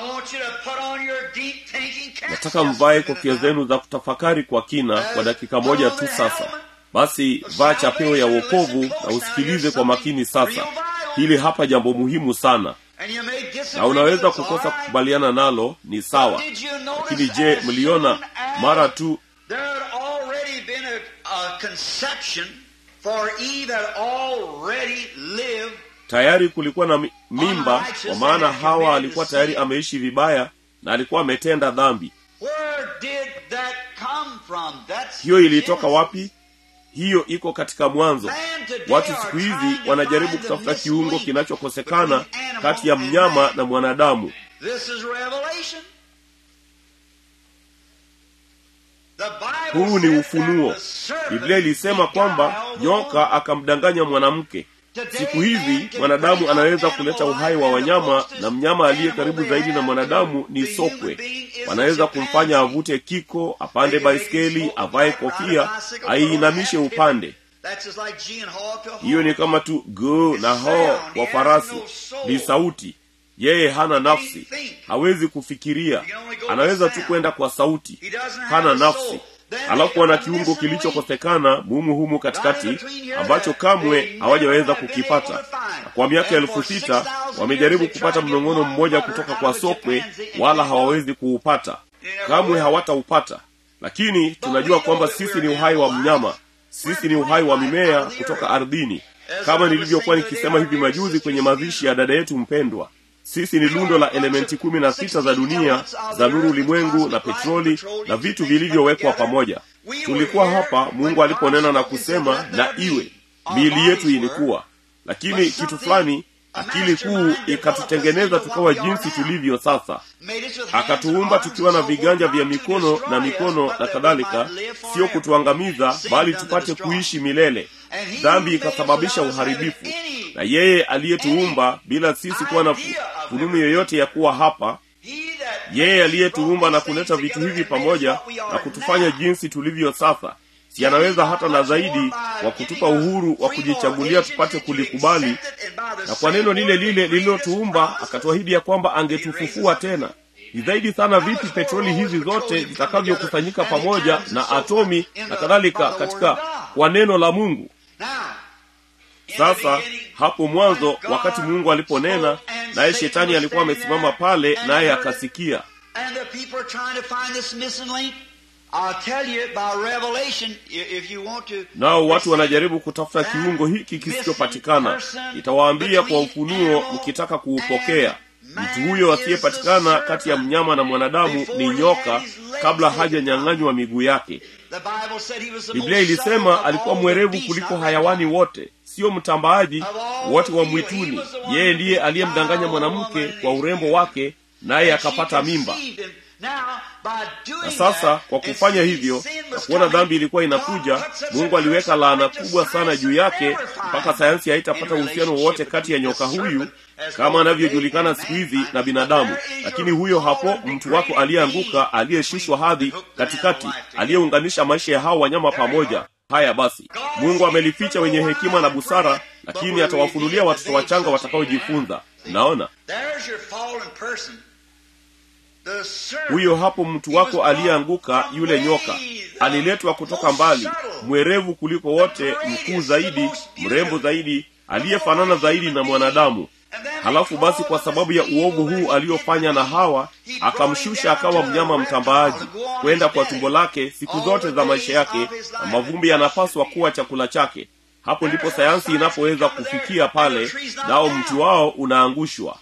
A: nataka mvae kofia zenu za kutafakari kwa kina kwa dakika moja tu sasa basi vaa chapeo ya wokovu na usikilize kwa makini sasa hili hapa jambo muhimu sana na unaweza kukosa kukubaliana nalo ni sawa lakini je mliona mara tu tayari kulikuwa na mimba kwa maana hawa alikuwa tayari ameishi vibaya na alikuwa ametenda dhambi hiyo ilitoka wapi hiyo iko katika mwanzo watu siku hizi wanajaribu kutafuta kiungo kinachokosekana kati ya mnyama na mwanadamu huu ni ufunuo biblia ilisema kwamba nyoka akamdanganya mwanamke siku hizi mwanadamu anaweza kuleta uhai wa wanyama na mnyama aliye karibu zaidi na mwanadamu ni sokwe wanaweza kumfanya avute kiko apande baiskeli avae kofia aiinamishe upande hiyo ni kama tu go na ho kwa farasi ni sauti yeye hana nafsi hawezi kufikiria anaweza tu kwenda kwa sauti hana nafsi alafu wana kiungo kilichokosekana mumu humu katikati ambacho kamwe hawajaweza kukipata na kwa miaka elfu sita wamejaribu kupata mnong'ono mmoja kutoka kwa sokwe wala hawawezi kuupata kamwe hawataupata lakini tunajua kwamba sisi ni uhai wa mnyama sisi ni uhai wa mimea kutoka ardhini kama nilivyokuwa nikisema hivi majuzi kwenye mazishi ya dada yetu mpendwa sisi ni lundo la elementi kumi na sita za dunia za nuru ulimwengu na petroli na vitu vilivyowekwa pamoja tulikuwa hapa mungu aliponena na kusema na iwe miili yetu ilikuwa lakini kitu fulani akili kuu ikatutengeneza tukawa jinsi tulivyo sasa akatuumba tukiwa na viganja vya mikono na mikono na kadhalika sio kutuangamiza bali tupate kuishi milele dhambi ikasababisha uharibifu na yeye aliyetuumba bila sisi kuwa na fununu yoyote ya kuwa hapa yeye aliyetuumba na kuleta vitu hivi pamoja na kutufanya jinsi tulivyo sasa si anaweza hata na zaidi wa kutupa uhuru wa kujichagulia tupate kulikubali na kwa neno lile lile lililotuumba akatuahidi ya kwamba angetufufua tena ni zaidi sana vipi petroli hizi zote zitakavyokusanyika pamoja na atomi na kadhalika katika kwa neno la mungu sasa hapo mwanzo wakati mungu aliponena naye shetani alikuwa amesimama pale naye akasikia nao watu wanajaribu kutafuta kiungo hiki kisichopatikana nitawaambia kwa ufunuo mkitaka kuupokea mtu huyo asiyepatikana kati ya mnyama na mwanadamu ni nyoka kabla hajanyang'anywa miguu yake biblia ilisema alikuwa mwerevu kuliko hayawani wote sio mtambaaji wote wa mwituni yeye ndiye aliyemdanganya mwanamke kwa urembo wake naye akapata mimba na sasa kwa kufanya hivyo na kuona dhambi ilikuwa inakuja mungu aliweka laana kubwa sana juu yake mpaka sayansi haitapata uhusiano wowote kati ya nyoka huyu kama anavyojulikana siku hizi na binadamu lakini huyo hapo mtu wako aliyeanguka aliyeshushwa hadhi katikati aliyeunganisha maisha ya hao wanyama pamoja haya basi mungu amelificha wenye hekima na busara lakini atawafunulia watoto wachanga watakaojifunza naona huyo hapo mtu wako aliyeanguka yule nyoka aliletwa kutoka mbali mwerevu kuliko wote mkuu zaidi mrembo zaidi aliyefanana zaidi na mwanadamu halafu basi kwa sababu ya uovu huu aliyofanya na hawa akamshusha akawa mnyama mtambaaji kwenda kwa tumbo lake siku zote za maisha yake na mavumbi yanapaswa kuwa chakula chake hapo ndipo sayansi inapoweza kufikia pale nao mti wao unaangushwa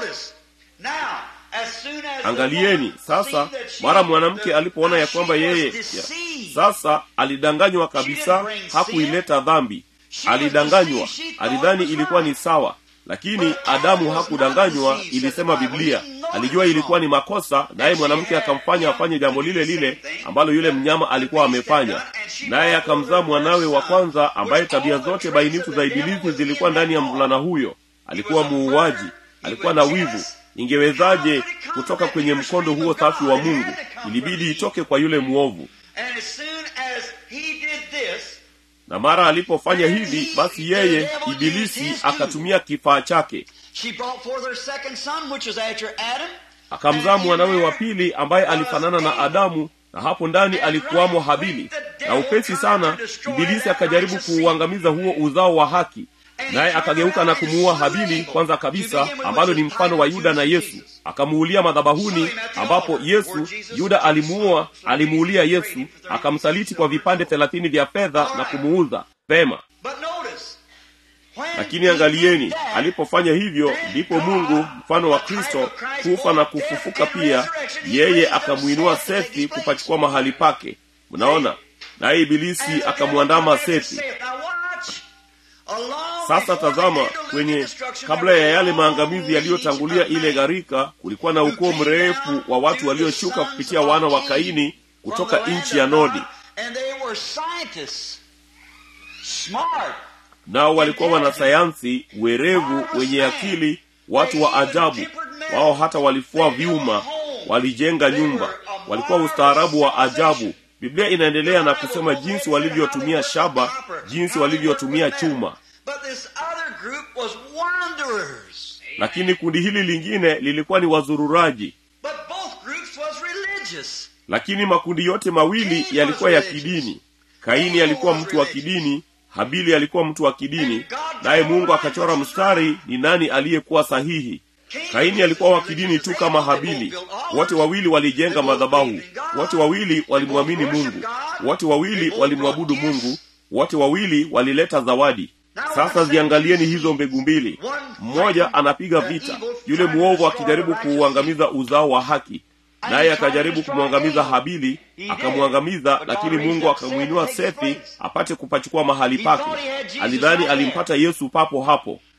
A: angalieni sasa mara mwanamke alipoona ya kwamba yeye ya, sasa alidanganywa kabisa hakuileta dhambi alidanganywa alidhani ilikuwa ni sawa lakini adamu hakudanganywa ilisema biblia alijua ilikuwa ni makosa naye mwanamke akamfanya afanye jambo lile lile ambalo yule mnyama alikuwa amefanya naye akamzaa mwanawe wa kwanza ambaye tabia zote bainifu za ibilisi zilikuwa ndani ya mvulana huyo alikuwa muuaji alikuwa na wivu ingewezaje kutoka kwenye mkondo huo safi wa mungu ilibidi itoke kwa yule mwovu na mara alipofanya hivi basi yeye ibilisi akatumia kifaa chake akamzaa mwanawe wa pili ambaye alifanana na adamu na hapo ndani alikuwamo habili na upesi sana ibilisi akajaribu kuuangamiza huo uzao wa haki naye akageuka na kumuua habili kwanza kabisa ambalo ni mfano wa yuda na yesu akamuulia madhabahuni ambapo yesu yuda alimuua alimuulia yesu akamsaliti kwa vipande thelathini vya fedha na kumuuza pema lakini angalieni alipofanya hivyo ndipo mungu mfano wa kristo kufa na kufufuka pia yeye akamwinua sethi kupachukua mahali pake mnaona naye ibilisi akamwandama sethi sasa tazama kwenye kabla ya yale maangamizi yaliyotangulia ile gharika kulikuwa na ukoo mrefu wa watu walioshuka kupitia wana wa kaini kutoka nchi ya nodi nao walikuwa wanasayansi werevu wenye akili watu wa ajabu wao hata walifua vyuma walijenga nyumba walikuwa ustaarabu wa ajabu biblia inaendelea na kusema jinsi walivyotumia shaba jinsi walivyotumia chuma lakini kundi hili lingine lilikuwa ni wazururaji lakini makundi yote mawili yalikuwa ya kidini kaini alikuwa mtu wa kidini habili alikuwa mtu wa kidini naye mungu akachora mstari ni nani aliyekuwa sahihi kaini alikuwa wa kidini tu kama habili wote wawili walijenga madhabahu wote wawili walimwamini mungu wote wawili walimwabudu mungu wote wawili walileta zawadi sasa ziangalieni hizo mbegu mbili mmoja anapiga vita yule mwovu akijaribu kuuangamiza uzao wa haki naye akajaribu kumwangamiza habili akamwangamiza lakini mungu akamwinua sethi apate kupachukua mahali pake alidhani alimpata yesu papo hapo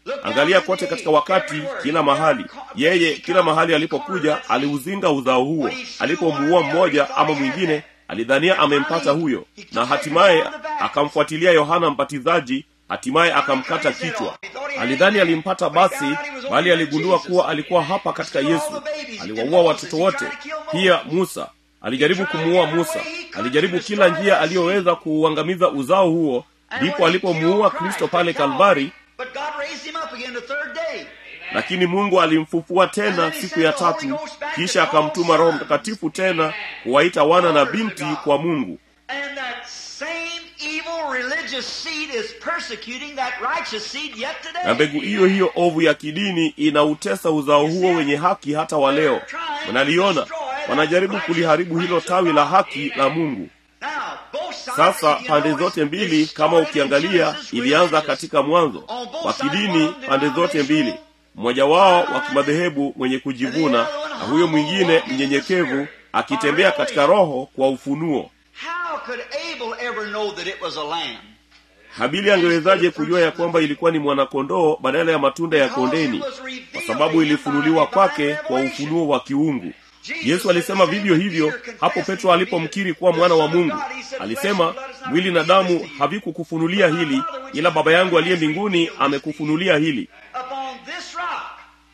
A: angalia kote katika wakati kila mahali yeye kila mahali alipokuja aliuzinga uzao huo alipomuua mmoja ama mwingine alidhania amempata huyo na hatimaye akamfuatilia yohana mbatizaji hatimaye akamkata kichwa alidhani alimpata basi bali aligundua kuwa alikuwa hapa katika yesu aliwaua watoto wote pia musa alijaribu kumuua musa alijaribu kila njia aliyoweza kuuangamiza uzao huo ndipo alipomuua kristo pale kalvari
B: But God raised him up again the third day.
A: lakini mungu alimfufua tena siku ya tatu kisha akamtuma roho mtakatifu tena kuwaita wana na binti kwa mungu
B: And that same evil religious seed is persecuting that righteous seed yet
A: na
B: today.
A: mbegu hiyo hiyo ovu ya kidini inautesa uzao huo wenye haki hata wa leo mnaliona wanajaribu kuliharibu hilo tawi la haki la mungu
B: Now, both sides,
A: sasa
B: you know,
A: pande
B: it's-
A: zote mbili
B: it's
A: kama
B: started in
A: ukiangalia
B: Genesis
A: ilianza
B: religious.
A: katika mwanzo
B: On both
A: wa
B: sides,
A: kidini
B: one
A: pande zote mbili
B: denominational,
A: mmoja wao wa kimadhehebu mwenye kujivuna na huyo mwingine mnyenyekevu akitembea katika roho kwa ufunuo
B: How could Abel ever know that it was a lamb?
A: habili angewezaje kujua ya kwamba ilikuwa ni mwanakondoo badala ya matunda ya kondeni kwa sababu ilifunuliwa kwake kwa ufunuo wa kiungu yesu alisema vivyo hivyo hapo petro alipomkiri kuwa mwana wa mungu alisema mwili na damu havikukufunulia hili ila baba yangu aliye mbinguni amekufunulia hili
B: Upon this rock,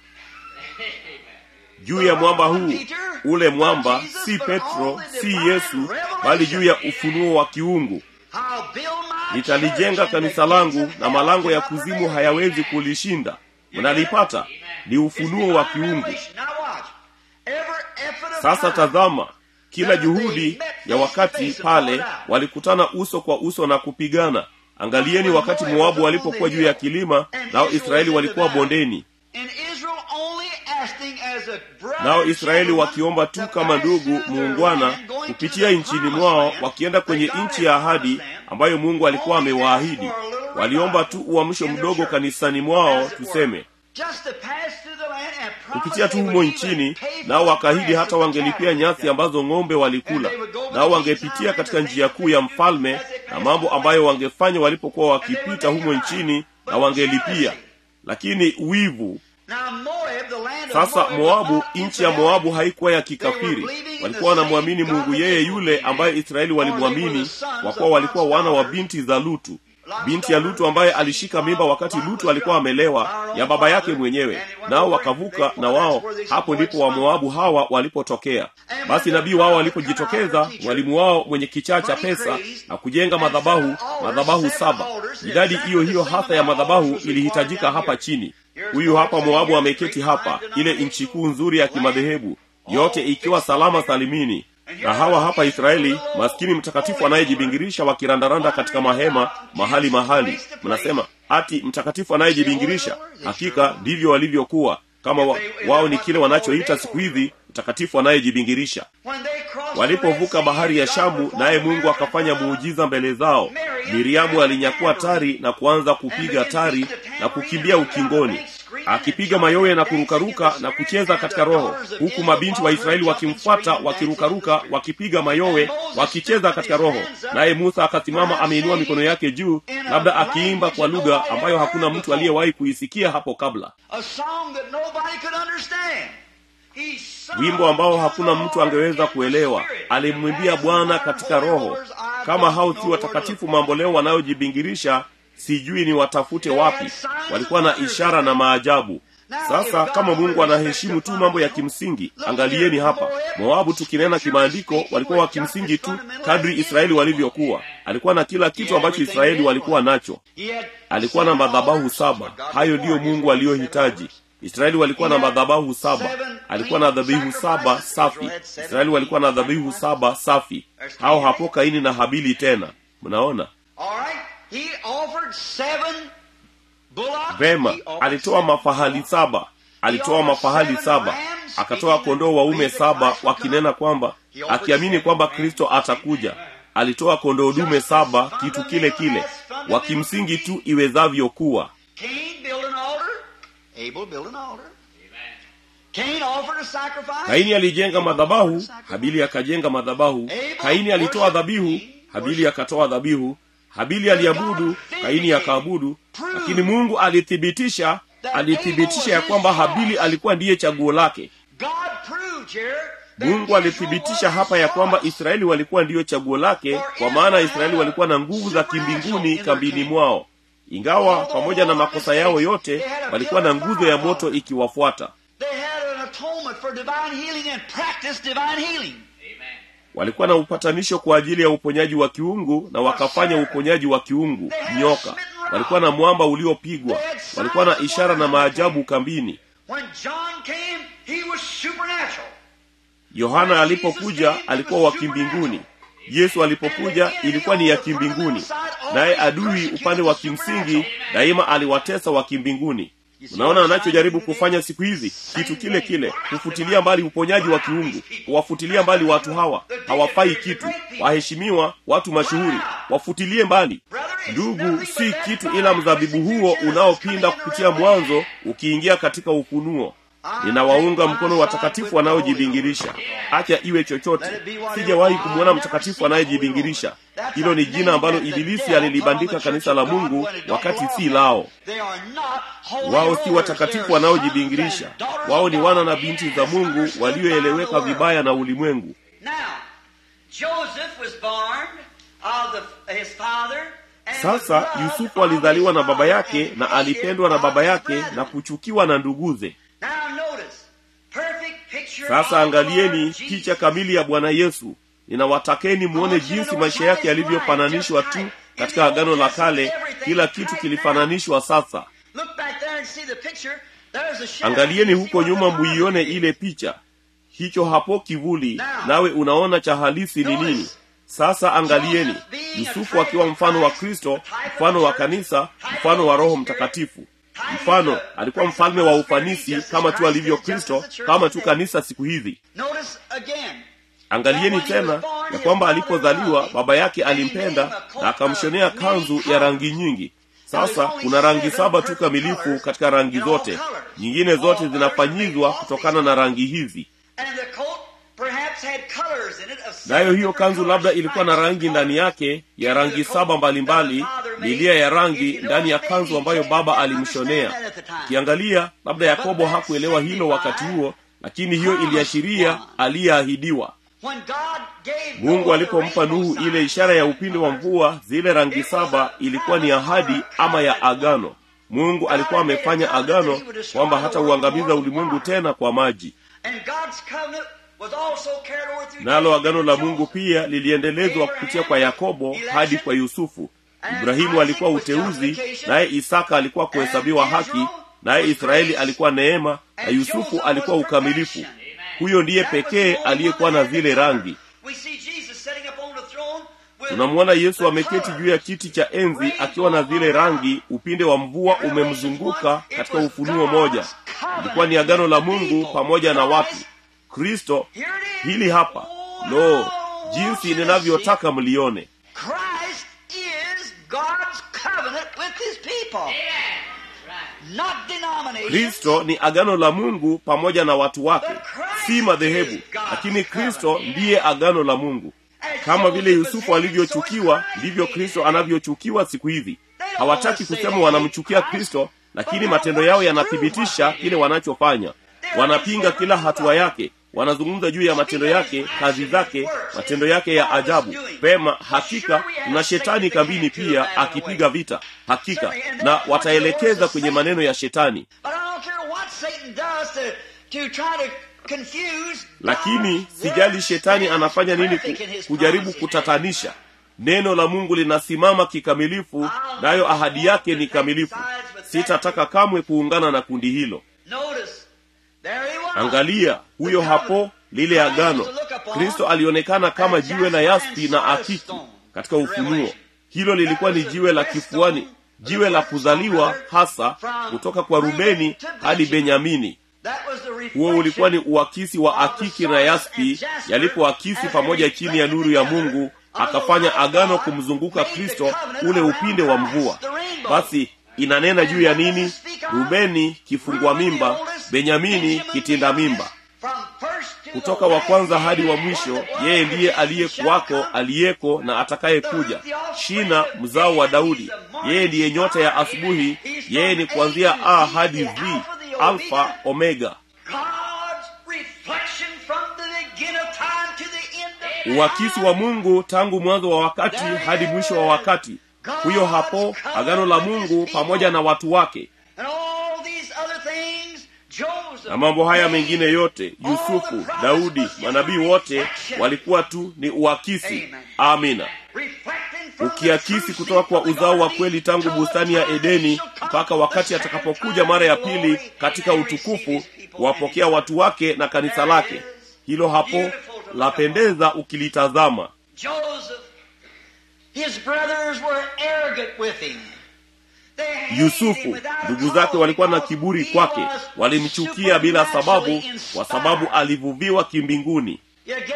A: juu ya mwamba huu ule mwamba si petro si yesu bali juu ya ufunuo wa kiungu
B: I'll build my
A: nitalijenga
B: church and
A: kanisa
B: the
A: langu
B: gates of
A: na
B: hell
A: malango ya
B: cannot
A: kuzimu
B: prevail
A: hayawezi
B: against it.
A: kulishinda mnalipata ni ufunuo wa kiungu sasa tazama kila juhudi ya wakati pale walikutana uso kwa uso na kupigana angalieni wakati moabu walipokuwa juu ya kilima nao israeli walikuwa bondeni nao israeli wakiomba tu kama ndugu muungwana kupitia nchini mwao wakienda kwenye nchi ya ahadi ambayo mungu alikuwa amewaahidi waliomba tu uamsho mdogo kanisani mwao tuseme kupitia tu humo nchini nao wakaahidi hata wangelipia nyasi ambazo ng'ombe walikula nao wangepitia katika njia kuu ya mfalme na mambo ambayo wangefanya walipokuwa wakipita humo nchini na wangelipia lakini wivu sasa moabu nchi ya moabu haikuwa ya kikafiri walikuwa wanamwamini mungu yeye yule ambaye israeli walimwamini kwa kuwa walikuwa wana wa binti za lutu binti ya lutu ambaye alishika mimba wakati lutu alikuwa amelewa ya baba yake mwenyewe nao wakavuka na wao hapo ndipo wamoabu hawa walipotokea basi nabii wao walipojitokeza mwalimu wao mwenye kichaa cha pesa na kujenga madhabahu madhabahu saba idadi hiyo hiyo hasa ya madhabahu ilihitajika hapa chini huyu hapa moabu ameketi hapa ile nchi kuu nzuri ya kimadhehebu yote ikiwa salama salimini na hawa hapa israeli maskini mtakatifu anayejibingirisha wakirandaranda katika mahema mahali mahali mnasema ati mtakatifu anayejibingirisha hakika ndivyo walivyokuwa kama wa, wao ni kile wanachoita siku hizi mtakatifu anayejibingirisha walipovuka bahari ya shamu naye mungu akafanya muujiza mbele zao miriamu alinyakua tari na kuanza kupiga tari na kukimbia ukingoni akipiga mayowe na kurukaruka na kucheza katika roho huku mabinti wa israeli wakimfuata wakirukaruka wakipiga mayowe wakicheza katika roho naye musa akasimama ameinua mikono yake juu labda akiimba kwa lugha ambayo hakuna mtu aliyewahi kuisikia hapo kabla wimbo ambao hakuna mtu angeweza kuelewa alimwimbia bwana katika roho kama hao si watakatifu mambo leo wanayojibingirisha sijui ni watafute wapi walikuwa na ishara na maajabu sasa kama mungu anaheshimu tu mambo ya kimsingi angalieni hapa moabu tukinena kimaandiko walikuwa wa kimsingi tu kadri israeli walivyokuwa alikuwa na kila kitu ambacho israeli walikuwa nacho alikuwa na madhabahu saba hayo ndiyo mungu aliyohitaji israeli walikuwa na madhabahu saba alikuwa na dhabihu saba safi israeli walikuwa na dhabihu saba safi hao hapo kaini na habili tena mnaona vema alitoa mafahali saba alitoa mafahali saba akatoa kondoo waume saba wakinena kwamba akiamini kwamba kristo atakuja alitoa kondoo dume saba kitu kile kile wakimsingi tu iwezavyo kuwa kaini alijenga madhabahu habili akajenga madhabahu kaini alitoa dhabihu habili akatoa dhabihu habili aliabudu kaini akaabudu lakini mungu alithibitisha alithibitisha ya kwamba habili alikuwa ndiye chaguo lake
B: God proved here that
A: mungu alithibitisha hapa ya kwamba israeli walikuwa ndiyo chaguo lake kwa maana israeli walikuwa na nguvu za kimbinguni kambini mwao ingawa pamoja na makosa yao yote walikuwa na nguzo ya moto ikiwafuata
B: They had an atonement for divine healing and practiced divine healing.
A: walikuwa na upatanisho kwa ajili ya uponyaji wa kiungu na wakafanya uponyaji wa kiungu nyoka walikuwa na mwamba uliopigwa walikuwa na ishara na maajabu kambini
B: When John came, he was supernatural.
A: yohana alipokuja alikuwa wa kimbinguni yesu alipokuja ilikuwa ni ya kimbinguni naye adui upande wa kimsingi daima aliwatesa wa kimbinguni unaona anachojaribu kufanya siku hizi kitu kile kile kufutilia mbali uponyaji wa kiungu kuwafutilia mbali watu hawa hawafai kitu waheshimiwa watu mashuhuri wafutilie mbali ndugu si kitu ila mzabibu huo unaopinda kupitia mwanzo ukiingia katika ufunuo ninawaunga mkono watakatifu wanaojibingirisha acha iwe chochote sijawahi kumwona mtakatifu anayejibingirisha hilo ni jina ambalo ibilisi alilibandika kanisa la mungu wakati si lao
B: They are not holy
A: wao si
B: rollers. They
A: watakatifu
B: are
A: wanaojibingirisha
B: sons and daughters
A: wao
B: of
A: ni
B: God.
A: wana na binti za mungu walioeleweka vibaya na ulimwengu
B: Now, Joseph was born of the, his father and
A: sasa
B: was loved
A: yusufu
B: of
A: alizaliwa
B: his
A: na baba
B: father
A: yake
B: and
A: na
B: hated
A: alipendwa na
B: of
A: baba
B: his
A: yake
B: brethren.
A: na kuchukiwa na nduguze
B: Now notice, perfect picture
A: sasa
B: of the
A: angalieni
B: Lord
A: picha
B: Jesus.
A: kamili ya bwana yesu ninawatakeni muone jinsi maisha yake yalivyofananishwa tu katika agano la kale kila kitu kilifananishwa sasa
B: Look back there and see the picture. There's a shadow.
A: angalieni
B: You see
A: huko
B: what the
A: nyuma
B: Father
A: muione
B: did.
A: ile picha hicho hapo kivuli nawe unaona cha halisi ni nini sasa angalieni yusufu akiwa mfano wa kristo mfano wa kanisa mfano wa roho mtakatifu mfano alikuwa mfalme wa ufanisi kama tu alivyo kristo kama tu kanisa siku hizi
B: Notice again.
A: angalieni tena ya kwamba alipozaliwa baba yake alimpenda na akamshonea kanzu ya rangi nyingi sasa kuna rangi saba tu kamilifu katika rangi zote nyingine zote zinafanyizwa kutokana na rangi hizi
B: And the coat perhaps had colors in it of
A: nayo
B: seven
A: hiyo
B: different
A: kanzu
B: colors,
A: labda ilikuwa na
B: stripes
A: rangi
B: of
A: ndani
B: color.
A: yake ya rangi saba mbalimbali milia ya rangi ndani ya kanzu ambayo baba alimshonea ukiangalia labda yakobo hakuelewa hilo wakati huo lakini hiyo iliashiria aliyeahidiwa
B: When God gave
A: mungu
B: Noah the
A: alipompa
B: rainbow
A: nuhu
B: sign,
A: ile ishara ya upinde wa mvua zile rangi saba ilikuwa ni ahadi ama ya agano mungu alikuwa amefanya agano kwamba hata uangamiza ulimwengu tena kwa maji
B: And God's covenant was also carried over through
A: nalo
B: Jacob
A: agano
B: and
A: la
B: Joseph.
A: mungu pia liliendelezwa kupitia kwa yakobo hadi kwa yusufu ibrahimu alikuwa uteuzi naye isaka alikuwa kuhesabiwa haki naye israeli alikuwa neema na yusufu alikuwa ukamilifu huyo ndiye pekee aliyekuwa na zile rangi
B: We see Jesus sitting upon the throne with
A: tunamwona yesu ameketi juu ya kiti cha enzi akiwa na zile rangi upinde wa mvua umemzunguka katika ufunuo moja ilikuwa ni agano la mungu pamoja na watu kristo
B: Here it is.
A: hili hapa lo jinsi ninavyotaka mlione
B: Christ is God's covenant with his people. Not denomination.
A: kristo ni agano la mungu pamoja na watu wake si madhehebu lakini kristo ndiye agano la mungu kama vile yusufu alivyochukiwa ndivyo kristo anavyochukiwa siku hizi hawataki kusema wanamchukia kristo lakini matendo yao yanathibitisha kile wanachofanya wanapinga kila hatua yake wanazungumza juu ya matendo yake kazi zake matendo yake ya ajabu pema hakika na shetani kambini pia akipiga vita hakika na wataelekeza kwenye maneno ya shetani
B: But I don't care what Satan does to, to try to confuse.
A: lakini
B: God's
A: sijali
B: word
A: shetani
B: stands
A: anafanya nini
B: perfect
A: ku,
B: in his
A: kujaribu
B: promises.
A: kutatanisha neno la mungu linasimama kikamilifu nayo ahadi yake ni kamilifu sitataka kamwe kuungana na kundi hilo
B: Notice, there he was.
A: angalia huyo hapo lile agano kristo alionekana kama jiwe la yaspi na akiki katika ufunuo hilo lilikuwa ni jiwe la kifuani jiwe la kuzaliwa hasa kutoka kwa rubeni hadi benyamini
B: That was the
A: huo
B: reflection
A: ulikuwa ni uakisi wa akiki na yaspi yalipoakisi pamoja chini ya nuru ya mungu akafanya agano kumzunguka kristo ule upinde wa mvua basi inanena juu ya nini rubeni kifungua mimba benyamini kitinda mimba
B: From first to
A: kutoka wa kwanza hadi wa mwisho yeye ndiye aliyekuwako aliyeko na atakayekuja shina mzao wa daudi yeye ndiye nyota ya asubuhi yeye ni kuanzia a hadi z alfa omega
B: God's reflection from the beginning of time to the end of time.
A: uakisi wa mungu tangu mwanzo wa wakati hadi mwisho wa wakati huyo hapo agano la mungu pamoja na watu wake
B: And all these other things, Joseph,
A: na mambo haya mengine yote yusufu daudi manabii wote walikuwa tu ni uakisi amina
B: reflecting from the
A: ukiakisi
B: true
A: kutoka kwa
B: seed of the
A: uzao wa
B: garden
A: kweli tangu
B: till the
A: bustani ya
B: time
A: edeni
B: he shall come
A: mpaka wakati
B: the second
A: atakapokuja
B: time
A: mara ya
B: in
A: pili
B: glory
A: katika
B: and receive
A: utukufu
B: his people
A: kuwapokea
B: and his
A: watu wake na kanisa lake hilo hapo lapendeza ukilitazama
B: Joseph, his brothers were arrogant with him. They hated him
A: yusufu
B: without a
A: ndugu
B: cause
A: zake walikuwa na
B: because
A: kiburi
B: he
A: kwake
B: was
A: walimchukia bila sababu
B: supernaturally
A: kwa sababu
B: inspired.
A: alivuviwa kimbinguni
B: You get it?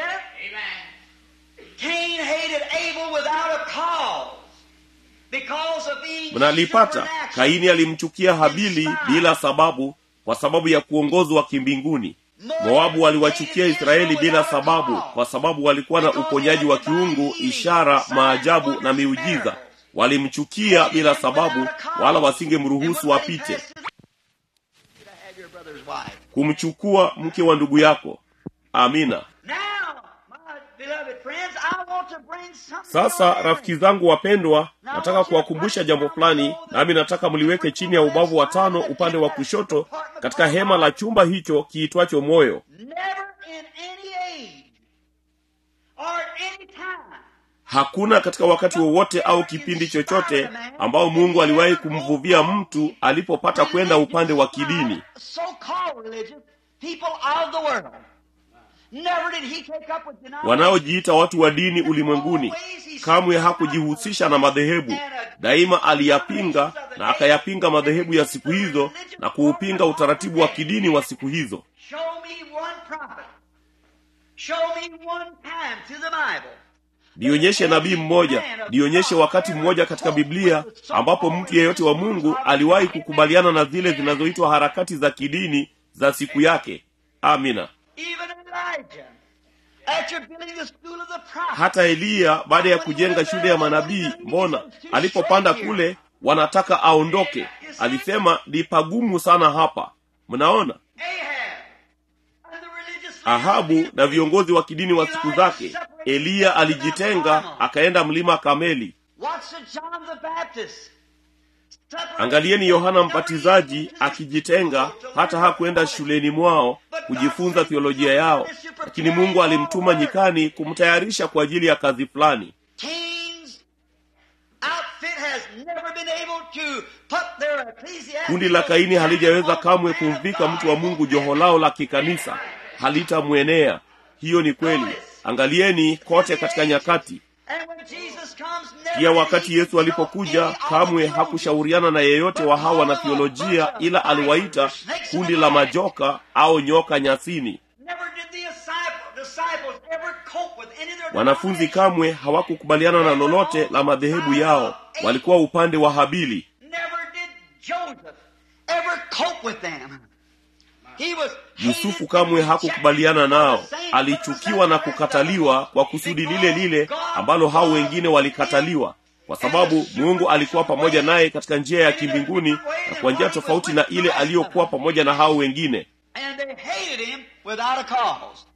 B: Cain hated Abel without a cause. Because of being
A: mnalipata
B: supernatural.
A: kaini alimchukia habili bila sababu kwa sababu ya kuongozwa kimbinguni moabu waliwachukia israeli bila sababu kwa sababu walikuwa na uponyaji wa kiungu ishara maajabu na miujiza walimchukia bila sababu wala wasingemruhusu apite
B: Have your brother's wife.
A: kumchukua mke wa ndugu yako amina
B: Now, my beloved friends, I want to bring something
A: sasa
B: to your
A: rafiki zangu wapendwa nataka kuwakumbusha jambo fulani nami nataka mliweke chini ya ubavu wa tano upande wa kushoto katika hema la chumba hicho kiitwacho moyo
B: Never in any age or at any time
A: hakuna katika wakati wowote au kipindi chochote ambao mungu aliwahi kumvuvia mtu alipopata kwenda upande wa kidini
B: so-called religious people of the world. Never did he take up with denominations.
A: wanaojiita watu wa dini ulimwenguni kamwe hakujihusisha na madhehebu daima aliyapinga na akayapinga madhehebu ya siku hizo na kuupinga utaratibu wa kidini wa siku hizo
B: Show me one prophet. Show me one time to the Bible.
A: nionyeshe nabii mmoja nionyeshe wakati mmoja katika biblia ambapo mtu yeyote wa mungu aliwahi kukubaliana na zile zinazoitwa harakati za kidini za siku yake amina
B: Even Elijah, after building the school of the prophets,
A: hata eliya baada ya kujenga shule ya manabii mbona alipopanda kule wanataka aondoke alisema ni pagumu sana hapa mnaona
B: Ahab, and the religious
A: ahabu na viongozi wa kidini wa siku zake eliya alijitenga akaenda mlima kameli
B: What's the John the Baptist?
A: angalieni yohana mbatizaji akijitenga hata hakuenda shuleni mwao kujifunza theolojia yao lakini mungu alimtuma nyikani kumtayarisha kwa ajili ya kazi fulani
B: Cain's outfit has never been able to put their ecclesiastical
A: kundi la kaini halijaweza kamwe kumvika mtu wa mungu joho lao la kikanisa halitamwenea hiyo ni kweli angalieni kote katika nyakati
B: And when Jesus comes, never
A: pia
B: did
A: wakati
B: he
A: yesu alipokuja kamwe hakushauriana na yeyote wa hawa na theolojia ila aliwaita kundi la majoka au nyoka nyasini
B: Never did the disciple- disciples ever cope with any of their
A: wanafunzi kamwe hawakukubaliana na lolote la madhehebu yao walikuwa upande wa habili
B: Never did Joseph ever cope with them. He was
A: yusufu kamwe hakukubaliana nao alichukiwa na kukataliwa kwa kusudi lile lile ambalo hao wengine walikataliwa kwa sababu mungu alikuwa pamoja naye katika njia ya kimbinguni na kwa njia tofauti na ile aliyokuwa pamoja na hao wengine
B: and they hated him without a cause.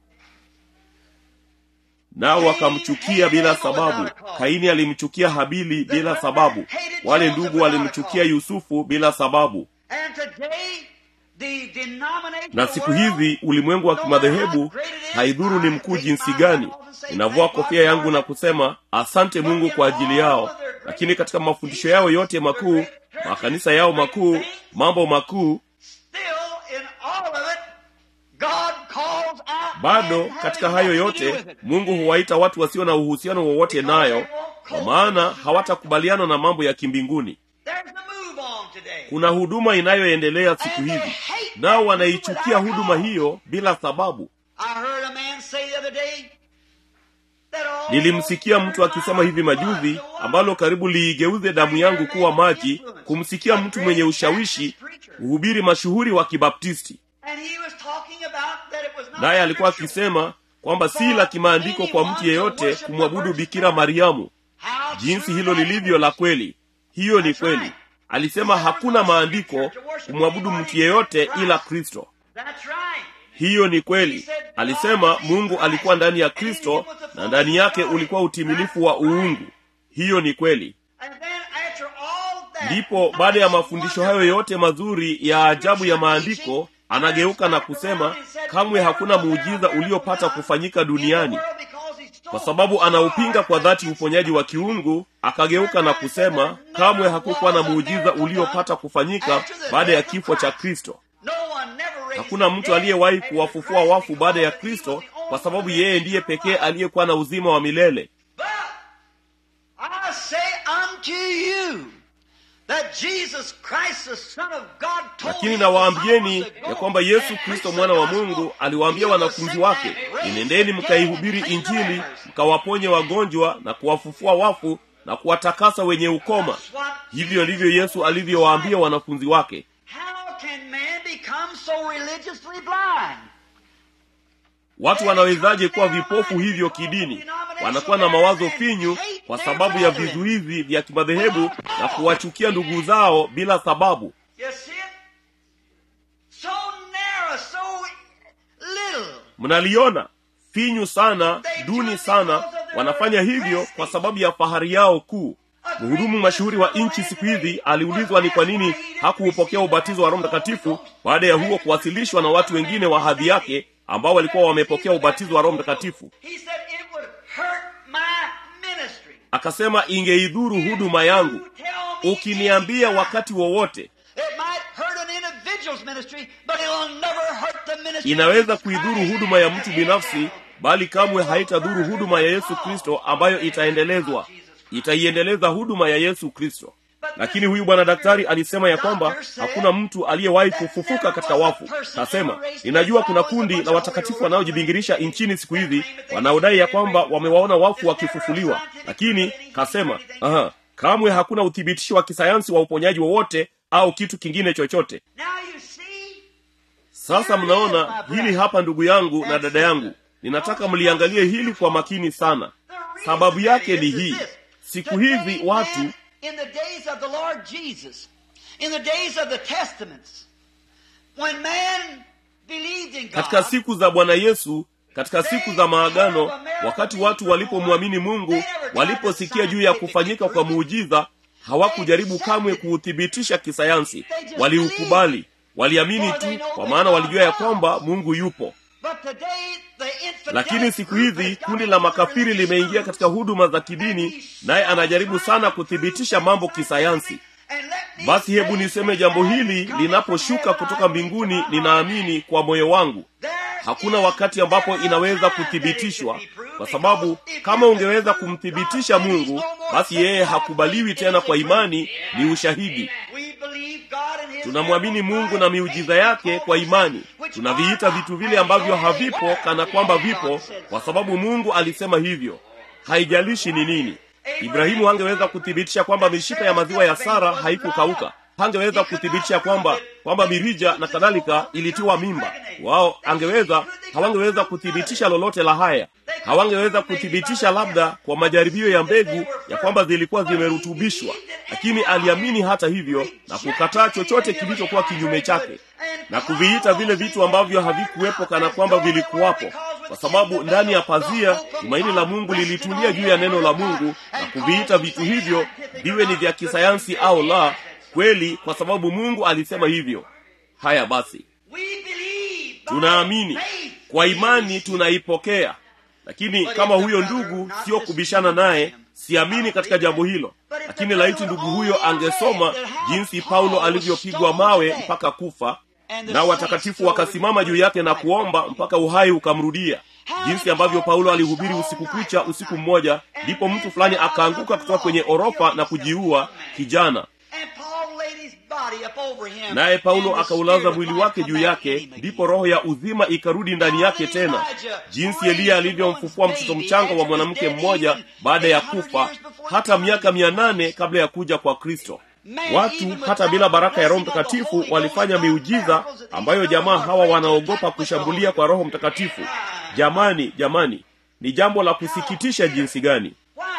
A: nao wakamchukia bila sababu kaini alimchukia habili bila sababu wale ndugu walimchukia yusufu bila sababu
B: And today, the denomination
A: na siku hizi ulimwengu wa kimadhehebu haidhuru ni mkuu jinsi gani ninavua kofia yangu na kusema asante mungu kwa ajili yao lakini katika mafundisho yao yote makuu makanisa yao makuu mambo makuu
B: still in all of it, God calls out
A: bado
B: men
A: katika
B: having
A: hayo
B: nothing to do
A: yote
B: with it.
A: mungu huwaita watu wasio na uhusiano wowote nayo kwa maana hawatakubaliana na mambo ya kimbinguni
B: There's the move on today.
A: kuna huduma inayoendelea siku hizi nao wanaichukia huduma hiyo bila sababu
B: I heard a man say the other day that all
A: nilimsikia mtu akisema hivi majuzi ambalo karibu liigeuze damu yangu kuwa maji kumsikia mtu mwenye ushawishi mhubiri mashuhuri wa kibaptisti
B: And he was talking about that
A: naye alikuwa akisema kwamba si la kimaandiko kwa mtu yeyote kumwabudu bikira mariamu jinsi hilo lilivyo la kweli hiyo ni kweli alisema hakuna maandiko kumwabudu mtu yeyote ila kristo hiyo ni kweli alisema mungu alikuwa ndani ya kristo na ndani yake ulikuwa utimilifu wa uungu hiyo ni kweli ndipo baada ya mafundisho hayo yote mazuri ya ajabu ya maandiko anageuka na kusema kamwe hakuna muujiza uliopata kufanyika duniani kwa sababu anaupinga kwa dhati uponyaji wa kiungu akageuka na kusema kamwe hakukuwa na muujiza uliopata kufanyika baada ya kifo cha kristo hakuna mtu aliyewahi kuwafufua wafu baada ya kristo kwa sababu yeye ndiye pekee aliyekuwa na uzima wa milele lakini nawaambieni ya kwamba yesu kristo mwana wa mungu aliwaambia wanafunzi wake inendeni mkaihubiri injili mkawaponye wagonjwa na kuwafufua wafu na kuwatakasa wenye ukoma hivyo ndivyo yesu alivyowaambia wanafunzi wake watu wanawezaje kuwa vipofu hivyo kidini wanakuwa na mawazo finyu kwa sababu ya vizuizi vya kimadhehebu na kuwachukia ndugu zao bila sababu mnaliona finyu sana duni sana wanafanya hivyo kwa sababu ya fahari yao kuu mhudumu mashuhuri wa nchi siku hizi aliulizwa ni kwa nini hakuupokea ubatizo wa roho mtakatifu baada ya huo kuwasilishwa na watu wengine wa hadhi yake ambao walikuwa wamepokea ubatizo wa roho mtakatifu akasema ingeidhuru huduma yangu ukiniambia wakati wowote inaweza kuidhuru huduma ya mtu binafsi bali kamwe haitadhuru huduma ya yesu kristo ambayo itaendelezwa itaiendeleza huduma ya yesu kristo lakini huyu bwana daktari alisema ya kwamba hakuna mtu aliyewahi kufufuka katika wafu kasema ninajua kuna kundi la watakatifu wanaojibingirisha nchini siku hizi wanaodai ya kwamba wamewaona wafu wakifufuliwa lakini kasema aha, kamwe hakuna uthibitisho wa kisayansi wa uponyaji wowote au kitu kingine chochote sasa mnaona hili hapa ndugu yangu na dada yangu ninataka mliangalie hili kwa makini sana sababu yake ni hii siku hizi watu
B: in the days of the Lord Jesus, in the days of the Testaments, when man believed in God,
A: katika siku za bwana yesu katika siku za maagano wakati watu walipomwamini mungu waliposikia juu ya kufanyika kwa muujiza hawakujaribu kamwe kuuthibitisha kisayansi waliukubali waliamini tu kwa maana walijua ya kwamba mungu yupo
B: but today the infidel
A: lakini siku hizi kundi la makafiri limeingia katika huduma za kidini naye anajaribu sana kuthibitisha mambo kisayansi basi hebu niseme jambo hili linaposhuka kutoka mbinguni ninaamini kwa moyo wangu hakuna wakati ambapo inaweza kuthibitishwa kwa sababu kama ungeweza kumthibitisha mungu basi yeye hakubaliwi tena kwa imani ni ushahidi tunamwamini mungu na miujiza yake kwa imani tunaviita vitu vile ambavyo havipo kana kwamba vipo kwa sababu mungu alisema hivyo haijalishi ni nini ibrahimu hangeweza kuthibitisha kwamba mishipa ya maziwa ya sara haikukauka hangeweza kuthibitisha kwamba kwamba mirija na kadhalika ilitiwa mimba wao angeweza hawangeweza kuthibitisha lolote la haya hawangeweza kuthibitisha labda kwa majaribio ya mbegu ya kwamba zilikuwa zimerutubishwa lakini aliamini hata hivyo na kukataa chochote kilichokuwa kinyume chake na kuviita vile vitu ambavyo havikuwepo kana kwamba vilikuwapo kwa sababu ndani ya pazia tumaini la mungu lilitulia juu ya neno la mungu na kuviita vitu hivyo viwe ni vya kisayansi au la kweli kwa sababu mungu alisema hivyo haya basi tunaamini kwa imani tunaipokea lakini kama huyo ndugu sio kubishana naye siamini katika jambo hilo lakini laiti ndugu huyo angesoma jinsi paulo alivyopigwa mawe mpaka kufa nao watakatifu wakasimama juu yake na kuomba mpaka uhai ukamrudia jinsi ambavyo paulo alihubiri usiku kucha usiku mmoja ndipo mtu fulani akaanguka kutoka kwenye orofa na kujiua kijana naye paulo akaulaza mwili wake juu yake ndipo roho ya uzima ikarudi ndani yake tena jinsi eliya alivyomfufua mtoto mchanga wa mwanamke mmoja baada ya kufa hata miaka mia nane kabla ya kuja kwa kristo watu hata bila baraka ya roho mtakatifu walifanya miujiza ambayo jamaa hawa wanaogopa kushambulia kwa roho mtakatifu jamani jamani ni jambo la kusikitisha jinsi gani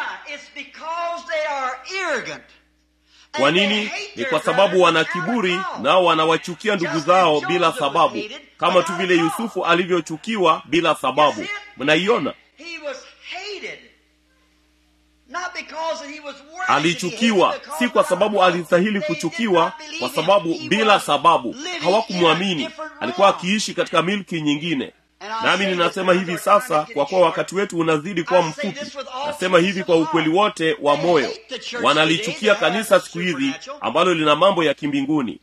A: kwa nini ni kwa sababu wana kiburi nao wanawachukia ndugu zao bila sababu kama tu vile yusufu alivyochukiwa bila sababu mnaiona alichukiwa si kwa sababu alistahili kuchukiwa kwa sababu bila sababu hawakumwamini alikuwa akiishi katika milki nyingine nami ninasema hivi sasa kwa kuwa wakati wetu unazidi kuwa mfupi nasema hivi kwa ukweli wote wa moyo wanalichukia kanisa siku hizi ambalo lina mambo ya kimbinguni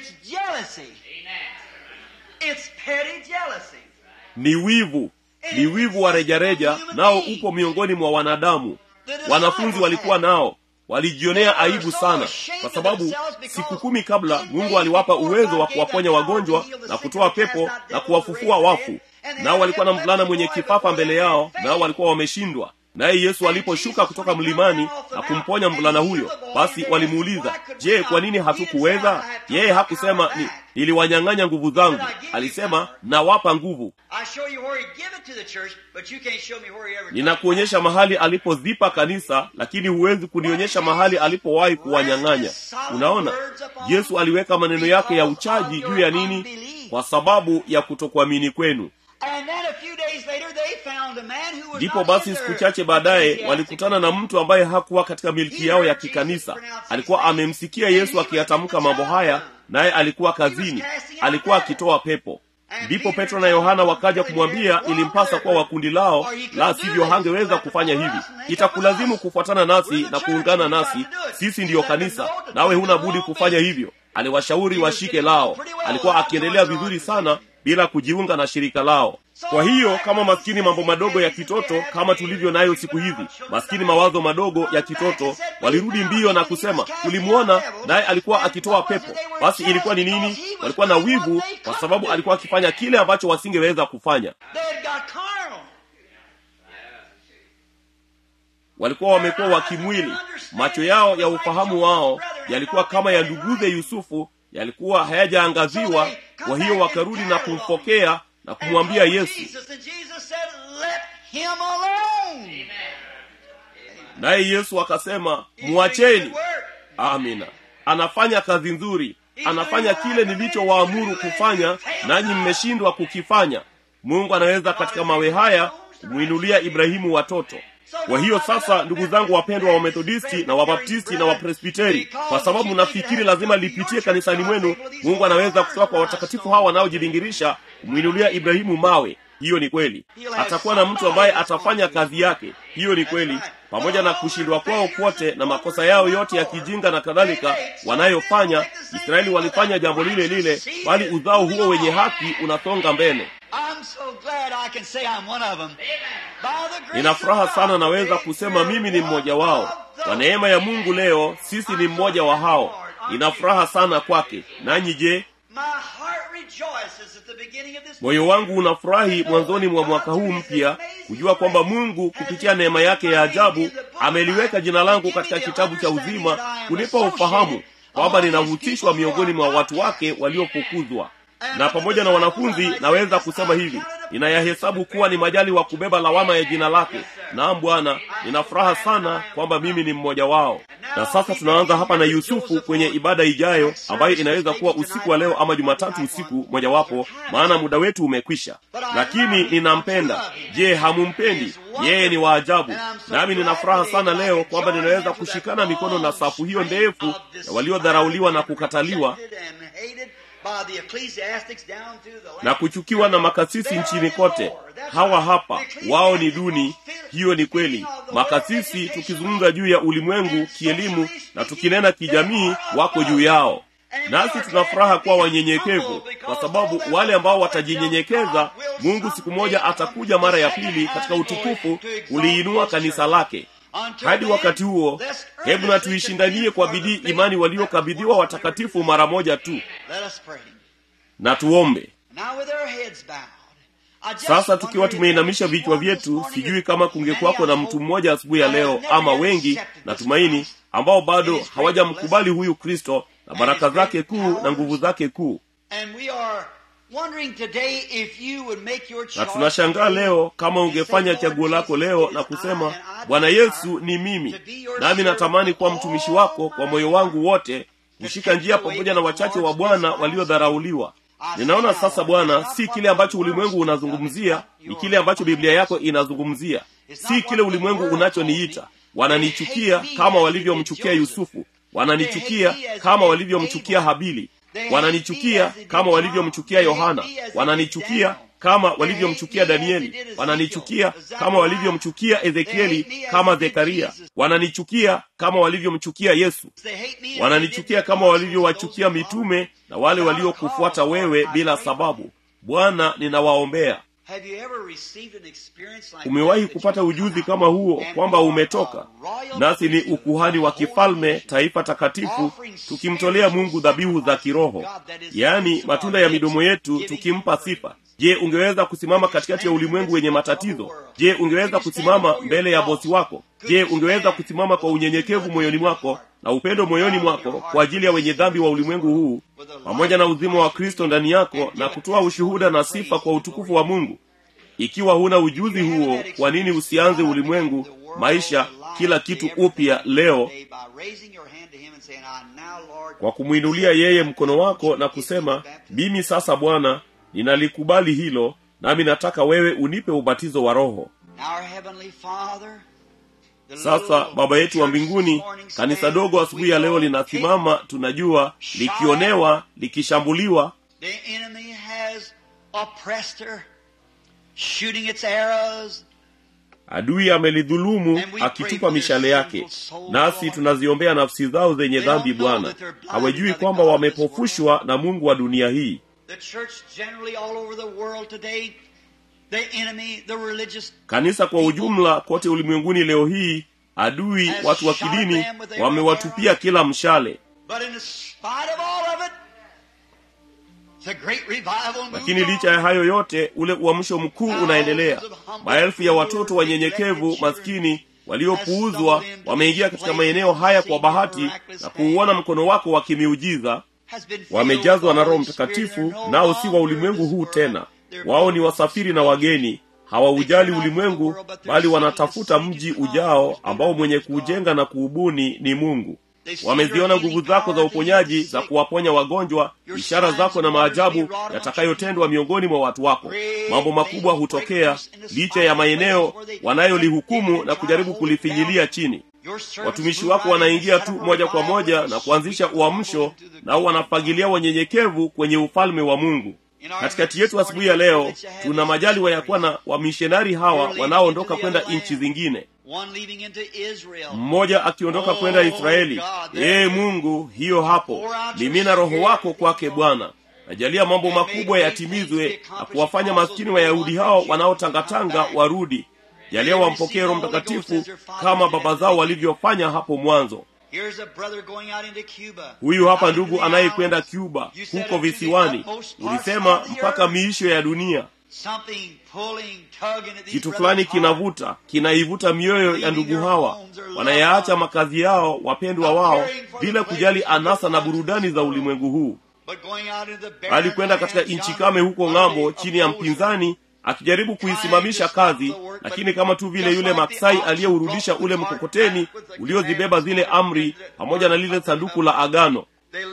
A: ni wivu ni wivu wa rejareja nao upo miongoni mwa wanadamu wanafunzi walikuwa nao walijionea aibu sana kwa sababu siku kumi kabla mungu aliwapa uwezo wa kuwaponya wagonjwa na kutoa pepo na kuwafufua wafu nao walikuwa na mvulana mwenye kifafa mbele yao nao walikuwa wameshindwa naye yesu aliposhuka kutoka mlimani na kumponya mvulana huyo basi walimuuliza je kwa nini hatukuweza yeye hakusema ni niliwanyang'anya nguvu zangu alisema nawapa nguvu ninakuonyesha mahali alipozipa kanisa lakini huwezi kunionyesha mahali alipowahi kuwanyang'anya unaona yesu aliweka maneno yake ya uchaji juu ya nini kwa sababu ya kutokuamini kwenu ndipo basi siku chache baadaye walikutana na mtu ambaye hakuwa katika milki yao ya kikanisa alikuwa amemsikia yesu akiyatamka mambo haya naye alikuwa kazini alikuwa akitoa pepo ndipo petro na yohana wakaja kumwambia ilimpasa kuwa wa kundi lao la sivyo hangeweza kufanya hivi itakulazimu kufuatana nasi na kuungana nasi sisi ndiyo kanisa nawe huna budi kufanya hivyo aliwashauri washike lao alikuwa akiendelea vizuri sana bila kujiunga na shirika lao kwa hiyo kama maskini mambo madogo ya kitoto kama tulivyo nayo siku hizi maskini mawazo madogo ya kitoto walirudi mbio na kusema tulimwona naye alikuwa akitoa pepo basi ilikuwa ni nini walikuwa na wivu kwa sababu alikuwa akifanya kile ambacho wasingeweza kufanya walikuwa wamekuwa wakimwili macho yao ya ufahamu wao yalikuwa kama ya nduguze yusufu yalikuwa hayajaangaziwa kwa hiyo wakarudi na kumpokea na kumwambia yesu naye yesu akasema mwacheni amina anafanya kazi nzuri anafanya kile nilichowaamuru kufanya nanyi mmeshindwa kukifanya mungu anaweza katika mawe haya kumwinulia ibrahimu watoto kwa hiyo sasa ndugu zangu wapendwa wa methodisti na wabaptisti na wapresbiteri kwa sababu nafikiri lazima lipitie kanisani mwenu mungu anaweza kutoka kwa watakatifu hawa wanaojibingirisha kumwinulia ibrahimu mawe hiyo ni kweli atakuwa na mtu ambaye atafanya kazi yake hiyo ni kweli pamoja na kushindwa kwao kwote na makosa yao yote ya kijinga na kadhalika wanayofanya israeli walifanya jambo lile lile bali uzao huo wenye haki unasonga mbele nina furaha sana naweza kusema mimi ni mmoja wao kwa neema ya mungu leo sisi ni mmoja wa hao nina furaha sana kwake nanyi je moyo wangu unafurahi mwanzoni mwa mwaka huu mpya kujua kwamba mungu kupitia neema yake ya ajabu ameliweka jina langu katika kitabu cha uzima kunipa ufahamu kwamba ninahusishwa miongoni mwa watu wake waliofukuzwa na pamoja na wanafunzi naweza kusema hivi ninayahesabu kuwa ni majali wa kubeba lawama ya jina lake naam bwana nina furaha sana kwamba mimi ni mmoja wao na sasa tunaanza hapa na yusufu kwenye ibada ijayo ambayo inaweza kuwa usiku wa leo ama jumatatu usiku mojawapo maana muda wetu umekwisha lakini ninampenda je hamumpendi yeye ni waajabu nami nina furaha sana leo kwamba ninaweza kushikana mikono na safu hiyo ndefu ya waliodharauliwa na kukataliwa na kuchukiwa na makasisi nchini kote hawa hapa wao ni duni hiyo ni kweli makasisi tukizungumza juu ya ulimwengu kielimu na tukinena kijamii wako juu yao nasi tuna furaha kuwa wanyenyekevu kwa sababu wale ambao watajinyenyekeza mungu siku moja atakuja mara ya pili katika utukufu uliinua kanisa lake hadi wakati huo hebu na tuishindanie kwa bidii imani waliokabidhiwa watakatifu mara moja tu na tuombe sasa tukiwa tumeinamisha vichwa vyetu sijui kama kungekuwako na mtu mmoja asubuhi ya leo ama wengi natumaini ambao bado hawajamkubali huyu kristo na baraka zake kuu na nguvu zake kuu na tunashangaa leo kama ungefanya chaguo lako leo na kusema bwana yesu ni mimi nami natamani kuwa mtumishi wako kwa moyo wangu wote kushika njia pamoja na wachache wa bwana waliodharauliwa ninaona sasa bwana si kile ambacho ulimwengu unazungumzia ni kile ambacho biblia yako inazungumzia si kile ulimwengu unachoniita wananichukia kama walivyomchukia yusufu wananichukia kama walivyomchukia habili wananichukia kama walivyomchukia yohana wananichukia kama walivyomchukia danieli wananichukia kama walivyomchukia ezekieli kama zekaria wananichukia kama walivyomchukia yesu wananichukia kama walivyowachukia mitume na wale waliokufuata wewe bila sababu bwana ninawaombea umewahi kupata ujuzi kama huo kwamba umetoka nasi ni ukuhani wa kifalme taifa takatifu tukimtolea mungu dhabihu za kiroho yaani matunda ya midomo yetu tukimpa sifa je ungeweza kusimama katikati ya ulimwengu wenye matatizo je ungeweza kusimama mbele ya bosi wako je ungeweza kusimama kwa unyenyekevu moyoni mwako na upendo moyoni mwako kwa ajili ya wenye dhambi wa ulimwengu huu pamoja na uzima wa kristo ndani yako na kutoa ushuhuda na sifa kwa utukufu wa mungu ikiwa huna ujuzi huo kwa nini usianze ulimwengu maisha kila kitu upya leo kwa kumwinulia yeye mkono wako na kusema mimi sasa bwana ninalikubali hilo nami nataka wewe unipe ubatizo wa roho sasa baba yetu wa mbinguni kanisa dogo asubuhi ya leo linasimama tunajua likionewa likishambuliwa
B: shooting its arrows
A: adui amelidhulumu akitupa mishale yake nasi tunaziombea nafsi zao zenye dhambi bwana hawajui kwamba wamepofushwa na mungu wa dunia hii
B: the church generally all over the world today the enemy the religious
A: kanisa kwa ujumla kote ulimwenguni leo hii adui watu wa kidini wamewatupia kila mshale
B: but in spite of all of it the great revival
A: lakini licha ya hayo yote ule uamsho mkuu unaendelea maelfu ya watoto wanyenyekevu maskini waliopuuzwa wameingia katika maeneo haya kwa bahati na kuuona mkono wako wa kimiujiza wamejazwa na roho mtakatifu nao si wa ulimwengu huu tena wao ni wasafiri na wageni hawaujali ulimwengu bali wanatafuta mji ujao ambao mwenye kuujenga na kuubuni ni mungu wameziona nguvu zako za uponyaji za kuwaponya wagonjwa ishara zako na maajabu yatakayotendwa miongoni mwa watu wako mambo makubwa hutokea licha ya maeneo wanayolihukumu na kujaribu kulifinyilia chini watumishi wako wanaingia tu moja kwa moja na kuanzisha uamsho nao wanafagilia wanyenyekevu kwenye ufalme wa mungu katikati yetu asubuhi ya leo tuna majaliwa ya kuwa na wamishonari hawa wanaoondoka kwenda nchi zingine mmoja akiondoka kwenda israeli ee mungu hiyo hapo mimina roho wako kwake bwana najalia mambo makubwa yatimizwe na kuwafanya maskini wayahudi hao wanaotangatanga warudi jalia wampokee roho mtakatifu kama baba zao walivyofanya hapo mwanzo huyu hapa ndugu anayekwenda cuba huko visiwani ulisema mpaka miisho ya dunia kitu fulani kinavuta kinaivuta mioyo ya ndugu hawa wanayaacha makazi yao wapendwa wao bila kujali anasa na burudani za ulimwengu huu bali kwenda katika nchi kame huko ng'ambo chini ya mpinzani akijaribu kuisimamisha kazi lakini kama tu vile yule maksai aliyeurudisha ule mkokoteni uliozibeba zile amri pamoja na lile sanduku la agano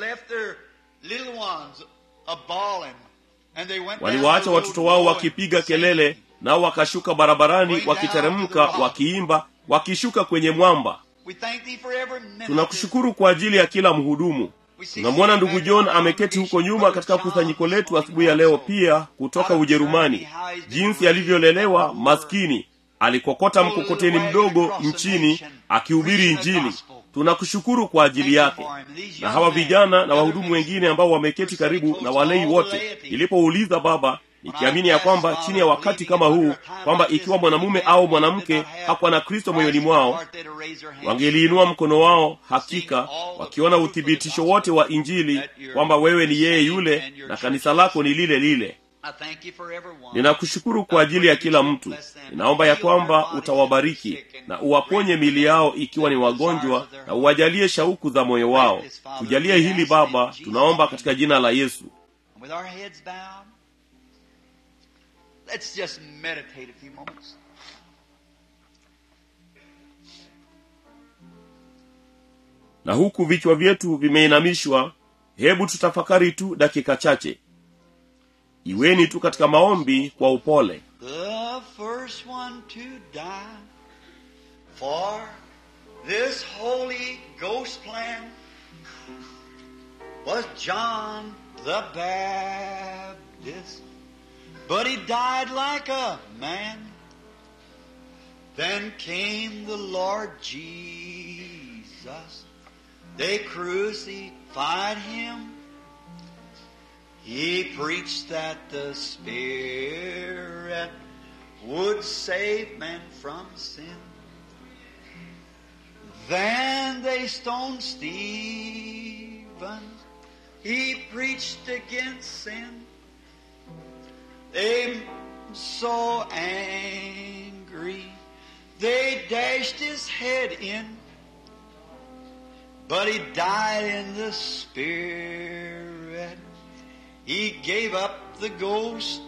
A: waliwaacha watoto wao wakipiga kelele nao wakashuka barabarani wakiteremka wakiimba wakishuka kwenye mwamba tunakushukuru kwa ajili ya kila mhudumu tunamwona ndugu john ameketi huko nyuma katika kusanyiko letu asubuhi ya leo pia kutoka ujerumani jinsi alivyolelewa maskini alikokota mkokoteni mdogo nchini akihubiri injili tunakushukuru kwa ajili yake na hawa vijana na wahudumu wengine ambao wameketi karibu na walei wote nilipouliza baba nikiamini ya kwamba chini ya wakati kama huu kwamba ikiwa mwanamume au mwanamke hakuwa na kristo moyoni mwao wangeliinua mkono wao hakika wakiona uthibitisho wote wa injili kwamba wewe ni yeye yule na kanisa lako ni lile lile
B: I thank you for everyone.
A: ninakushukuru kwa ajili ya kila mtu ninaomba ya kwamba utawabariki na uwaponye mili yao ikiwa ni wagonjwa na uwajalie shauku za moyo wao tujalie hili baba tunaomba katika jina la yesu
B: And with our heads bowed, let's just meditate a few moments.
A: na huku vichwa vyetu vimeinamishwa hebu tutafakari tu dakika chache iweni tu katika maombi kwa upole
B: The first one to die for this Holy Ghost plan was John the Baptist. But he died like a man. Then came the Lord Jesus. They crucified him. He preached that the Spirit would save man from sin. Then they stoned Stephen. He preached against sin. They so angry. They dashed his head in. But he died in the Spirit. He gave up the ghost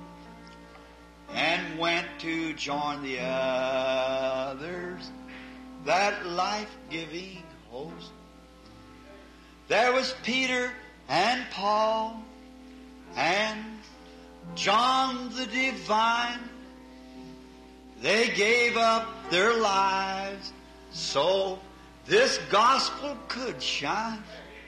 B: and went to join the others, that life-giving host. There was Peter and Paul and John the Divine. They gave up their lives so this gospel could shine.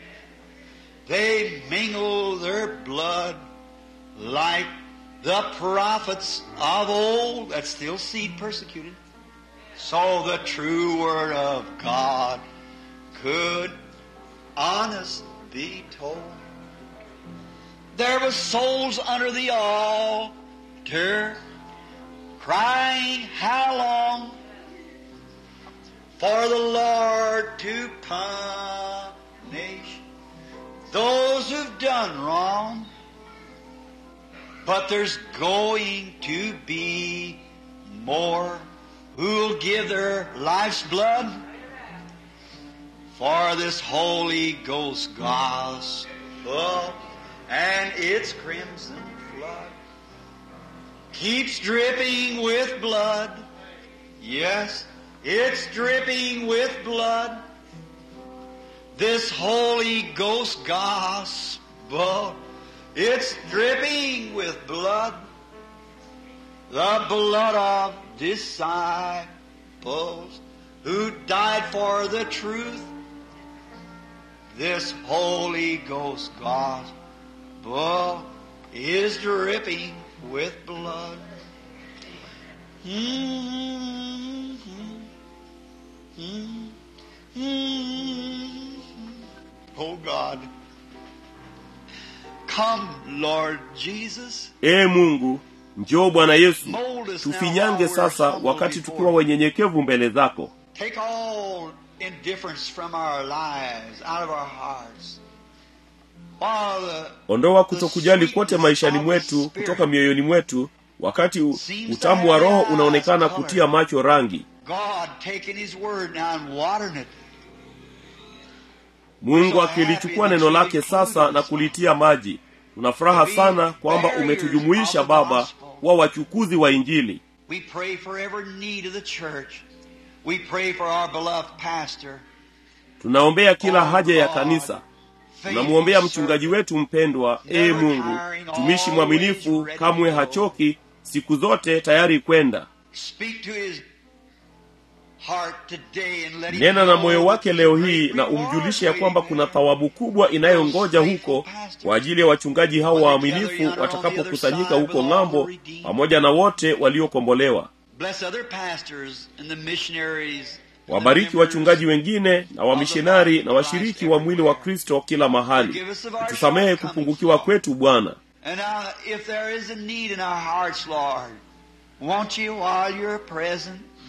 B: They mingle their blood like the prophets of old that still seed persecuted. So the true word of God could honest be told. There was souls under the altar crying, How long for the Lord to punish those who've done wrong? But there's going to be more who'll give their life's blood for this Holy Ghost gospel and its crimson flood keeps dripping with blood. Yes, it's dripping with blood. This Holy Ghost gospel, it's dripping with blood. The blood of disciples who died for the truth. This Holy Ghost gospel is dripping with blood. Mm-hmm. Mm-hmm. Oh God. Come, Lord Jesus.
A: ee mungu njoo bwana yesu
B: Mold us now
A: tufinyange
B: while we're
A: sasa
B: humble
A: wakati
B: before
A: tukiwa
B: you.
A: wenyenyekevu mbele zako
B: Take all indifference from our lives, out of our hearts. While the
A: ondoa kutokujali kote maishani mwetu kutoka mioyoni mwetu wakati u- utamu wa roho unaonekana kutia macho rangi
B: God taking His word now and watering it.
A: mungu akilichukua neno lake sasa na kulitia maji tuna furaha sana kwamba umetujumuisha baba kuwa wachukuzi wa injili
B: We pray for every need of the church. We pray for our beloved pastor.
A: tunaombea kila haja ya kanisa tunamwombea mchungaji wetu mpendwa ee mungu mtumishi mwaminifu kamwe hachoki siku zote tayari kwenda
B: Speak to his heart today and let him
A: nena na
B: know
A: moyo wake leo
B: that
A: hii
B: great
A: na
B: reward
A: umjulishe ya kwamba
B: waiting
A: kuna
B: there.
A: thawabu kubwa inayongoja huko kwa ajili ya wachungaji hao waaminifu watakapokusanyika huko ng'ambo pamoja na wote waliokombolewa
B: Bless other pastors and the missionaries. and the
A: wabariki
B: members.
A: wachungaji wengine na wamishonari na washiriki wa mwili wa kristo kila mahali tusamehe kupungukiwa kwetu bwana
B: And now, if there is a need in our hearts, Lord, won't you, while you're present,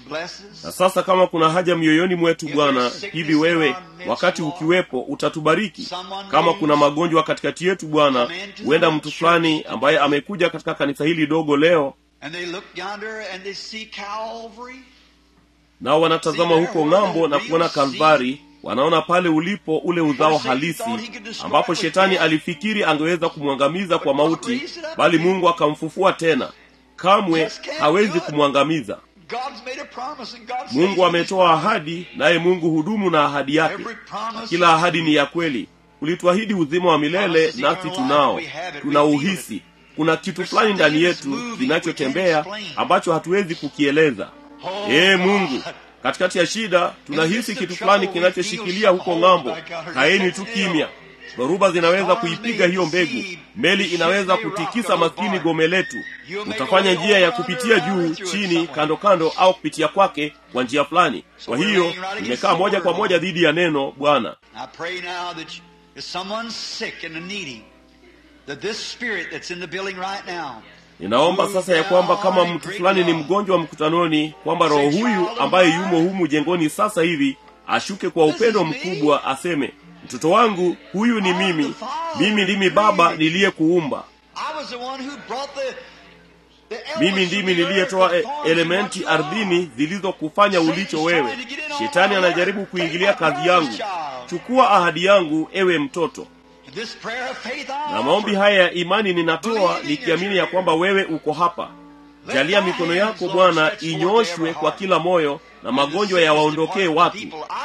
B: blesses.
A: na sasa kama kuna haja mioyoni mwetu bwana hivi wewe wakati ukiwepo utatubariki kama kuna magonjwa katikati yetu bwana huenda mtu fulani ambaye amekuja katika kanisa hili dogo leo
B: And they look yonder and they see Calvary.
A: nao wanatazama huko ng'ambo na kuona kalvari wanaona pale ulipo ule uzao halisi ambapo shetani alifikiri angeweza kumwangamiza kwa mauti bali mungu akamfufua tena kamwe hawezi kumwangamiza
B: God's made a promise and God
A: mungu
B: says
A: ametoa ahadi naye mungu hudumu na ahadi yake
B: every promise
A: kila ahadi ni ya kweli ulituahidi uzima wa milele nasi tunao tuna uhisi kuna kitu fulani ndani yetu kinachotembea ambacho hatuwezi kukieleza ee mungu katikati ya shida tunahisi kitu fulani kinachoshikilia huko ng'ambo kaeni tu kimya dhoruba zinaweza kuipiga hiyo mbegu meli inaweza kutikisa maskini gome letu utafanya njia ya kupitia juu chini kando kando au kupitia kwake kwa njia fulani kwa hiyo imekaa moja kwa moja dhidi ya neno bwana
B: I pray now that you- if someone's sick and needing, that this spirit that's in the building right now,
A: ninaomba sasa ya kwamba kama mtu fulani ni mgonjwa mkutanoni kwamba roho huyu ambaye yumo humu jengoni sasa hivi ashuke kwa upendo mkubwa aseme mtoto wangu huyu ni mimi mimi ndimi baba niliyekuumba
B: I was the one who brought the, the
A: mimi
B: elements
A: ndimi
B: of the earth
A: niliyetoa
B: that
A: e-
B: formed
A: elementi
B: what you are.
A: ardhini zilizokufanya ulicho wewe shetani anajaribu kuingilia kazi yangu chukua ahadi yangu ewe mtoto
B: This prayer of faith I
A: na maombi
B: offer.
A: haya ya imani ninatoa nikiamini ya kwamba wewe uko hapa jalia mikono yako bwana inyoshwe kwa kila moyo na magonjwa yawaondokee watu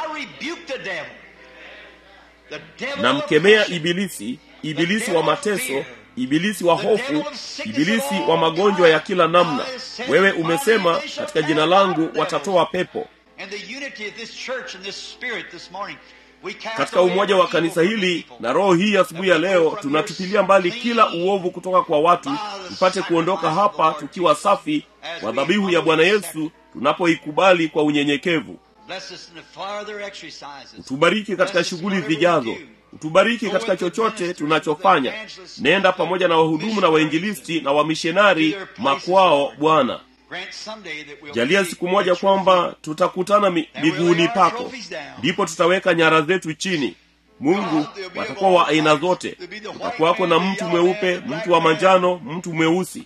A: namkemea ibilisi ibilisi wa mateso ibilisi wa hofu ibilisi wa magonjwa ya kila namna wewe umesema katika jina langu watatoa pepo katika umoja wa kanisa hili na roho hii asubuhi ya leo tunatupilia mbali kila uovu kutoka kwa watu tupate kuondoka hapa tukiwa safi kwa dhabihu ya bwana yesu tunapoikubali kwa unyenyekevu utubariki katika shughuli zijazo utubariki katika chochote tunachofanya nenda pamoja na wahudumu na wainjilisti na wamishonari makwao bwana jalia siku moja kwamba tutakutana mi, miguuni pako ndipo tutaweka nyara zetu chini mungu watakuwa wa aina zote utakuwako na mtu mweupe mtu wa manjano mtu mweusi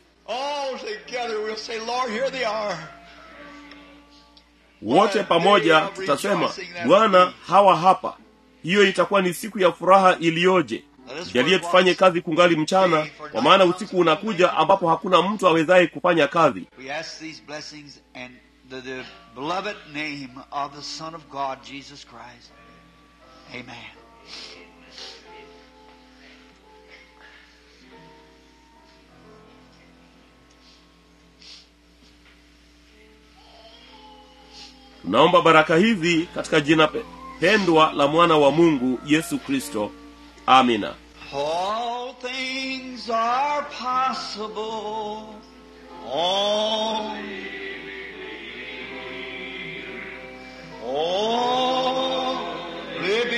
A: wote pamoja tutasema bwana hawa hapa hiyo itakuwa ni siku ya furaha iliyoje jalie tufanye kazi kungali mchana kwa maana usiku unakuja ambapo hakuna mtu awezaye kufanya kazi
B: We ask these blessings and the, the beloved name of the Son of God, Jesus Christ. Amen.
A: tunaomba baraka hizi katika jina pe- pendwa la mwana wa mungu yesu kristo amina
B: All things are possible. All, only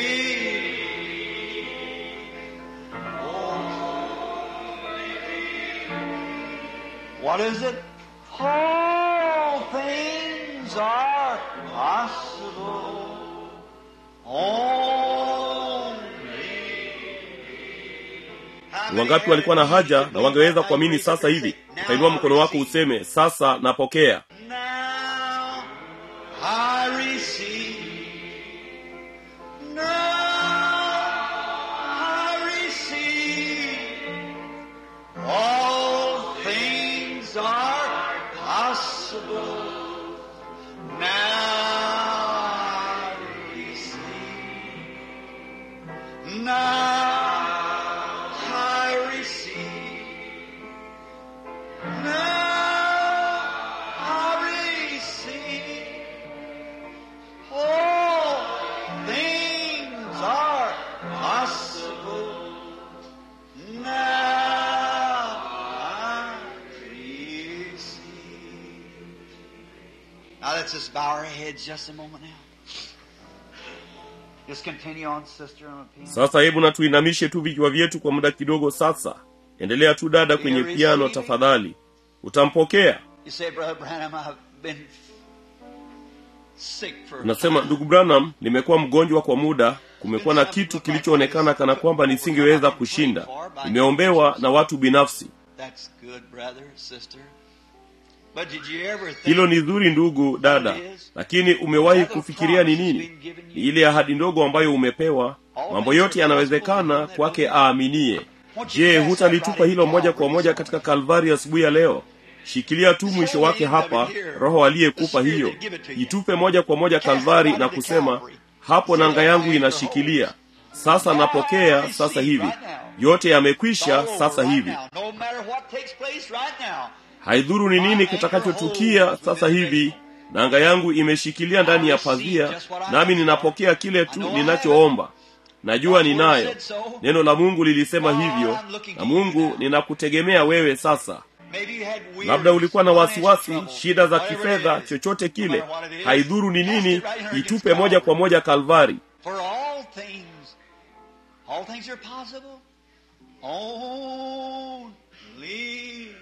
B: What is it? All things are possible. Only.
A: ni wangapi walikuwa na haja na wangeweza kuamini sasa hivi utainua mkono wako useme sasa napokea
B: Now I receive. Now I receive. All things are possible. Now I receive. Now I receive. Now I receive. All things are possible. Now I receive. Now let's just bow our heads just a moment now. Just continue on, sister, on a piano.
A: sasa hebu na tuinamishe tu vichwa vyetu kwa muda kidogo sasa endelea tu dada kwenye piano tafadhali utampokea
B: You say, Brother Branham, I've been sick for a
A: unasema
B: time.
A: ndugu branham nimekuwa mgonjwa kwa muda kumekuwa na kitu kilichoonekana kana kwamba nisingeweza kushinda nimeombewa na watu binafsi
B: That's good, brother, sister. But did you ever think
A: hilo ni zuri ndugu dada lakini umewahi kufikiria ni nini ni ile ahadi ndogo ambayo umepewa mambo yote yanawezekana kwake aaminie je hutalitupa hilo moja kwa moja katika kalvari asubuhi ya leo shikilia tu mwisho wake hapa roho aliyekupa hiyo itupe moja kwa moja kalvari na kusema hapo nanga yangu inashikilia sasa napokea sasa hivi yote yamekwisha sasa hivi
B: No matter what takes place right now.
A: haidhuru ni nini kitakachotukia sasa hivi nanga yangu imeshikilia ndani ya pazia nami ninapokea kile tu ninachoomba najua ninayo neno la mungu lilisema hivyo na mungu ninakutegemea wewe sasa
B: Maybe you had weird
A: labda ulikuwa na wasiwasi
B: trouble.
A: shida za
B: Whatever it
A: kifedha
B: is.
A: chochote
B: No
A: kile
B: matter what it is,
A: haidhuru ni
B: cast
A: nini
B: it right here
A: itupe
B: against
A: moja kwa
B: Calvary.
A: moja kalvari
B: For all things, all things are possible. Only believe.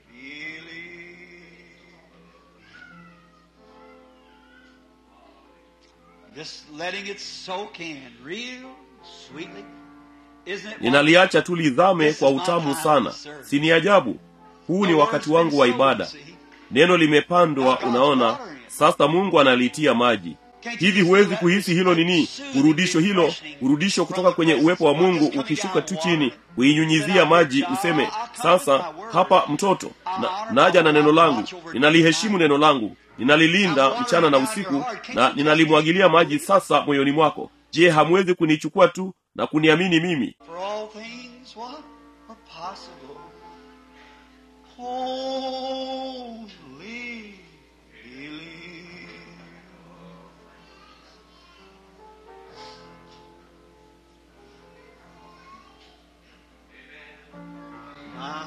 B: Just letting it soak in real sweetly. Isn't it?
A: ninaliacha tu lizame kwa utamu sana si ni ajabu huu ni wakati wangu wa ibada neno limepandwa unaona sasa mungu analitia maji hivi huwezi kuhisi hilo nini urudisho hilo urudisho kutoka kwenye uwepo wa mungu ukishuka tu chini kuinyunyizia maji useme sasa hapa mtoto na, naja na neno langu ninaliheshimu neno langu ninalilinda mchana na usiku na ninalimwagilia maji sasa moyoni mwako je hamwezi kunichukua tu na kuniamini mimi
B: For all things, what are possible? Only believe. My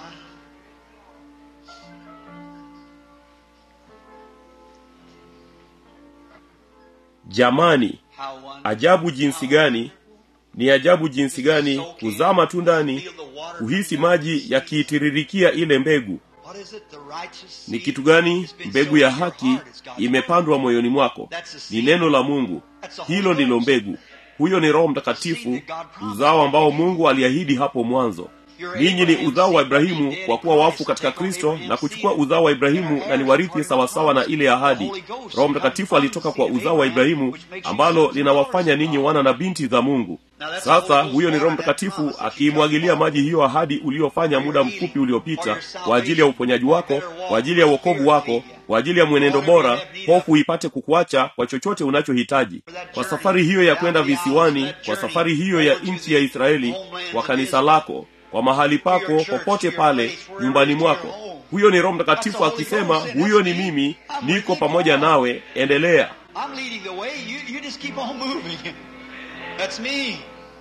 A: jamani
B: how wonderful.
A: ajabu jinsi gani ni ajabu jinsi gani kuzama tu ndani kuhisi maji yakiitiririkia ile mbegu
B: What is it, the righteous
A: ni
B: seed?
A: kitu gani
B: It's been
A: mbegu
B: sown
A: ya
B: in your
A: haki
B: heart. It's God's
A: imepandwa moyoni mwako ni neno la mungu hilo ndilo mbegu huyo ni roho mtakatifu uzao ambao mungu aliahidi hapo mwanzo ninyi ni uzao wa ibrahimu kwa kuwa wafu katika kristo na kuchukua uzao wa ibrahimu na ni warithi sawasawa na ile ahadi roho mtakatifu alitoka kwa uzao wa ibrahimu ambalo linawafanya ninyi wana na binti za mungu sasa huyo ni roho mtakatifu akiimwagilia maji hiyo ahadi uliyofanya muda mfupi uliopita kwa ajili ya uponyaji wako kwa ajili ya uokovu wako kwa ajili ya mwenendo bora hofu ipate kukuacha kwa chochote unachohitaji kwa safari hiyo ya kwenda visiwani kwa safari hiyo ya nchi ya israeli kwa kanisa lako kwa mahali pako popote pale nyumbani mwako huyo ni roho mtakatifu akisema huyo ni mimi niko pamoja nawe endelea
B: I'm leading the way. You, you just keep on moving. That's me.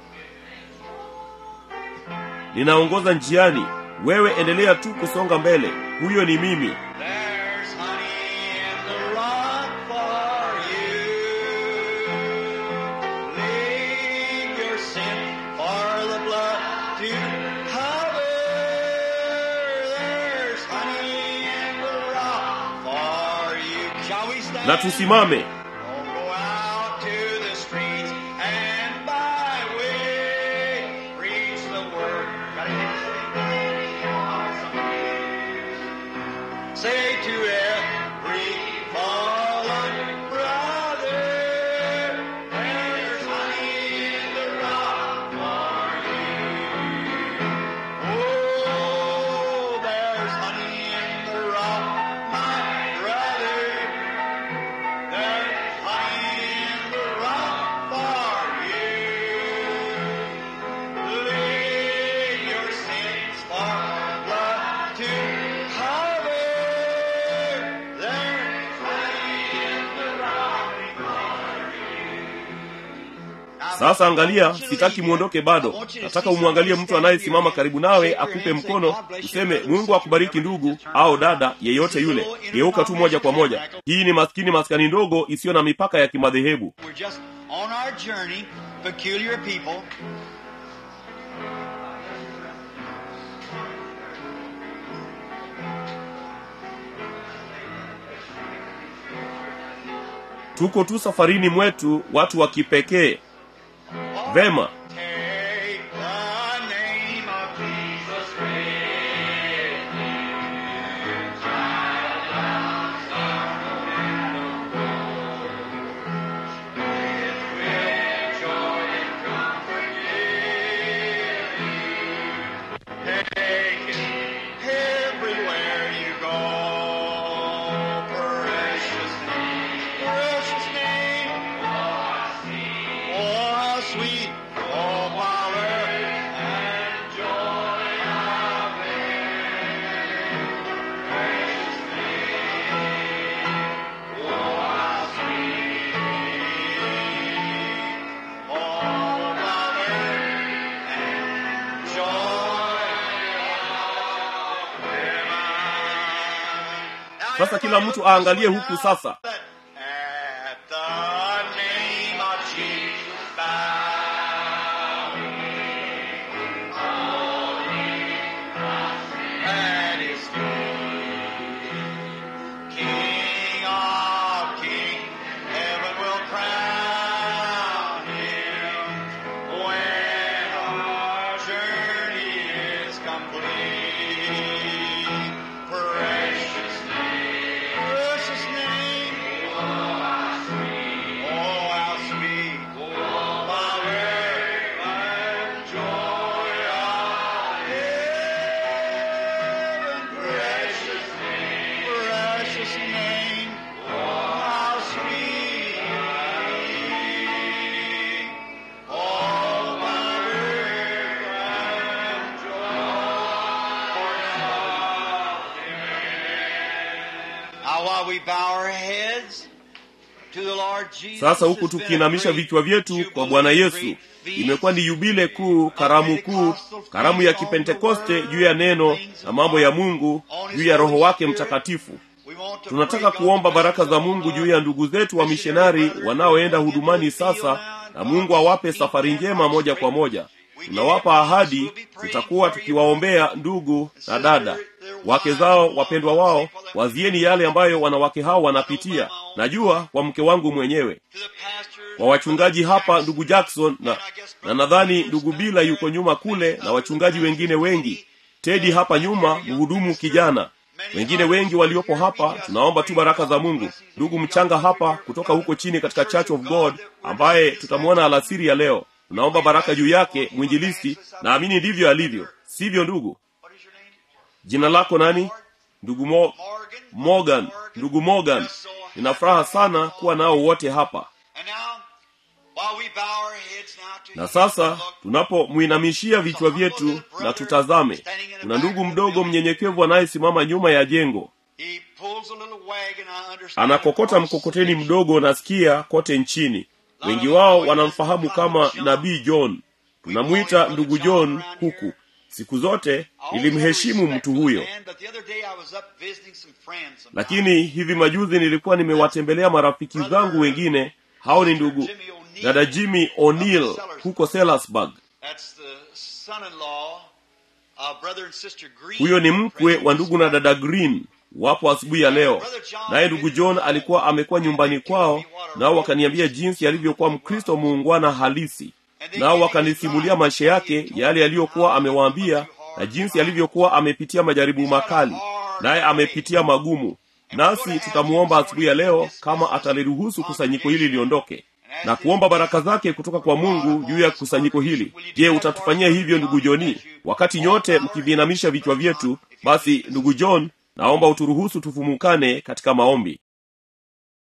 A: ninaongoza njiani wewe endelea tu kusonga mbele huyo ni mimi
B: There's honey in the rock for you. Leave your sin for the blood to cover. There's honey in the rock for you. Shall we stand?
A: na tusimame
B: Oh, go out to the streets and byway, preach the word. Got anything? Say to every fallen brother, there's honey in the rock for you. Oh, there's honey in the rock, my brother. There's honey in the rock for you. Leave your sins for blood to cover. There's honey in the rock for you.
A: sasa angalia sitaki mwondoke bado nataka umwangalie mtu anayesimama karibu nawe akupe mkono useme mungu akubariki ndugu au dada yeyote yule geuka tu moja kwa moja hii ni maskini maskani ndogo isiyo na mipaka ya kimadhehebu
B: We're just on our journey, peculiar people.
A: tuko tu safarini mwetu watu wa kipekee vema
B: Take the name of Jesus with you. With joy and comfort give you. Take it everywhere you go. Precious name, precious name. Oh, how sweet, oh, power and joy of it. Precious name, oh, how sweet, oh, power and joy of it.
A: sasa kila mtu aangalie huku sasa
B: At the name of Jesus, bow. At His feet, King of kings, heaven will crown Him when our journey is complete. Precious name, precious name. Oh, how sweet, power and joy of heaven. Precious name, precious name. Oh, how sweet. Oh, power and joy. Now, while we bow our heads to the Lord Jesus,
A: sasa huku
B: it's been a
A: tukiinamisha
B: great
A: vichwa vyetu kwa bwana yesu
B: jubilee, great
A: imekuwa ni yubile kuu karamu kuu karamu ya kipentekoste juu ya neno na mambo ya mungu juu ya roho wake mtakatifu
B: We want to
A: tunataka
B: pray
A: kuomba
B: God's
A: baraka za
B: blessings
A: mungu
B: on
A: juu
B: our
A: ya ndugu zetu wa mishonari wanaoenda hudumani sasa na mungu awape safari njema moja kwa moja tunawapa ahadi tutakuwa tukiwaombea ndugu na dada wake zao wapendwa wao wazieni yale ambayo wanawake hao wanapitia najua kwa mke wangu mwenyewe
B: to the pastor,
A: kwa wachungaji hapa ndugu jackson na, na nadhani ndugu bila yuko nyuma kule na wachungaji wengine wengi tedi hapa nyuma mhudumu kijana wengine wengi waliopo hapa tunaomba tu baraka za mungu ndugu mchanga hapa kutoka huko chini katika church of god ambaye tutamwona alasiri ya leo tunaomba baraka juu yake mwinjilisti naamini ndivyo alivyo sivyo ndugu
B: What is your name?
A: jina lako nani ndugu Mo,
B: Morgan.
A: morgan ndugu morgan nina furaha sana kuwa nao wote hapa
B: And now, while we bow our heads now to
A: na
B: Him,
A: sasa
B: look,
A: tunapomwinamishia vichwa vyetu na tutazame kuna ndugu mdogo mnyenyekevu anayesimama nyuma ya jengo
B: he pulls a little wagon, I understand.
A: anakokota mkokoteni mdogo nasikia kote nchini wengi wao wanamfahamu kama nabii john tunamwita ndugu john huku siku zote nilimheshimu mtu huyo lakini hivi majuzi nilikuwa nimewatembelea marafiki zangu wengine hao ni ndugu dada jimmy o'neil huko sellersburg huyo ni mkwe wa ndugu na dada green wapo asubuhi ya leo naye ndugu john alikuwa amekuwa nyumbani kwao nao wakaniambia jinsi alivyokuwa mkristo muungwana halisi nao wakanisimulia maisha yake yale yaliyokuwa amewaambia na jinsi alivyokuwa amepitia majaribu makali naye amepitia magumu nasi tutamuomba asubuhi ya leo kama ataliruhusu kusanyiko hili liondoke na kuomba baraka zake kutoka kwa mungu juu ya kusanyiko hili je utatufanyia hivyo ndugu joni wakati nyote mkiviinamisha vichwa vyetu basi ndugu john naomba uturuhusu tufumukane katika maombi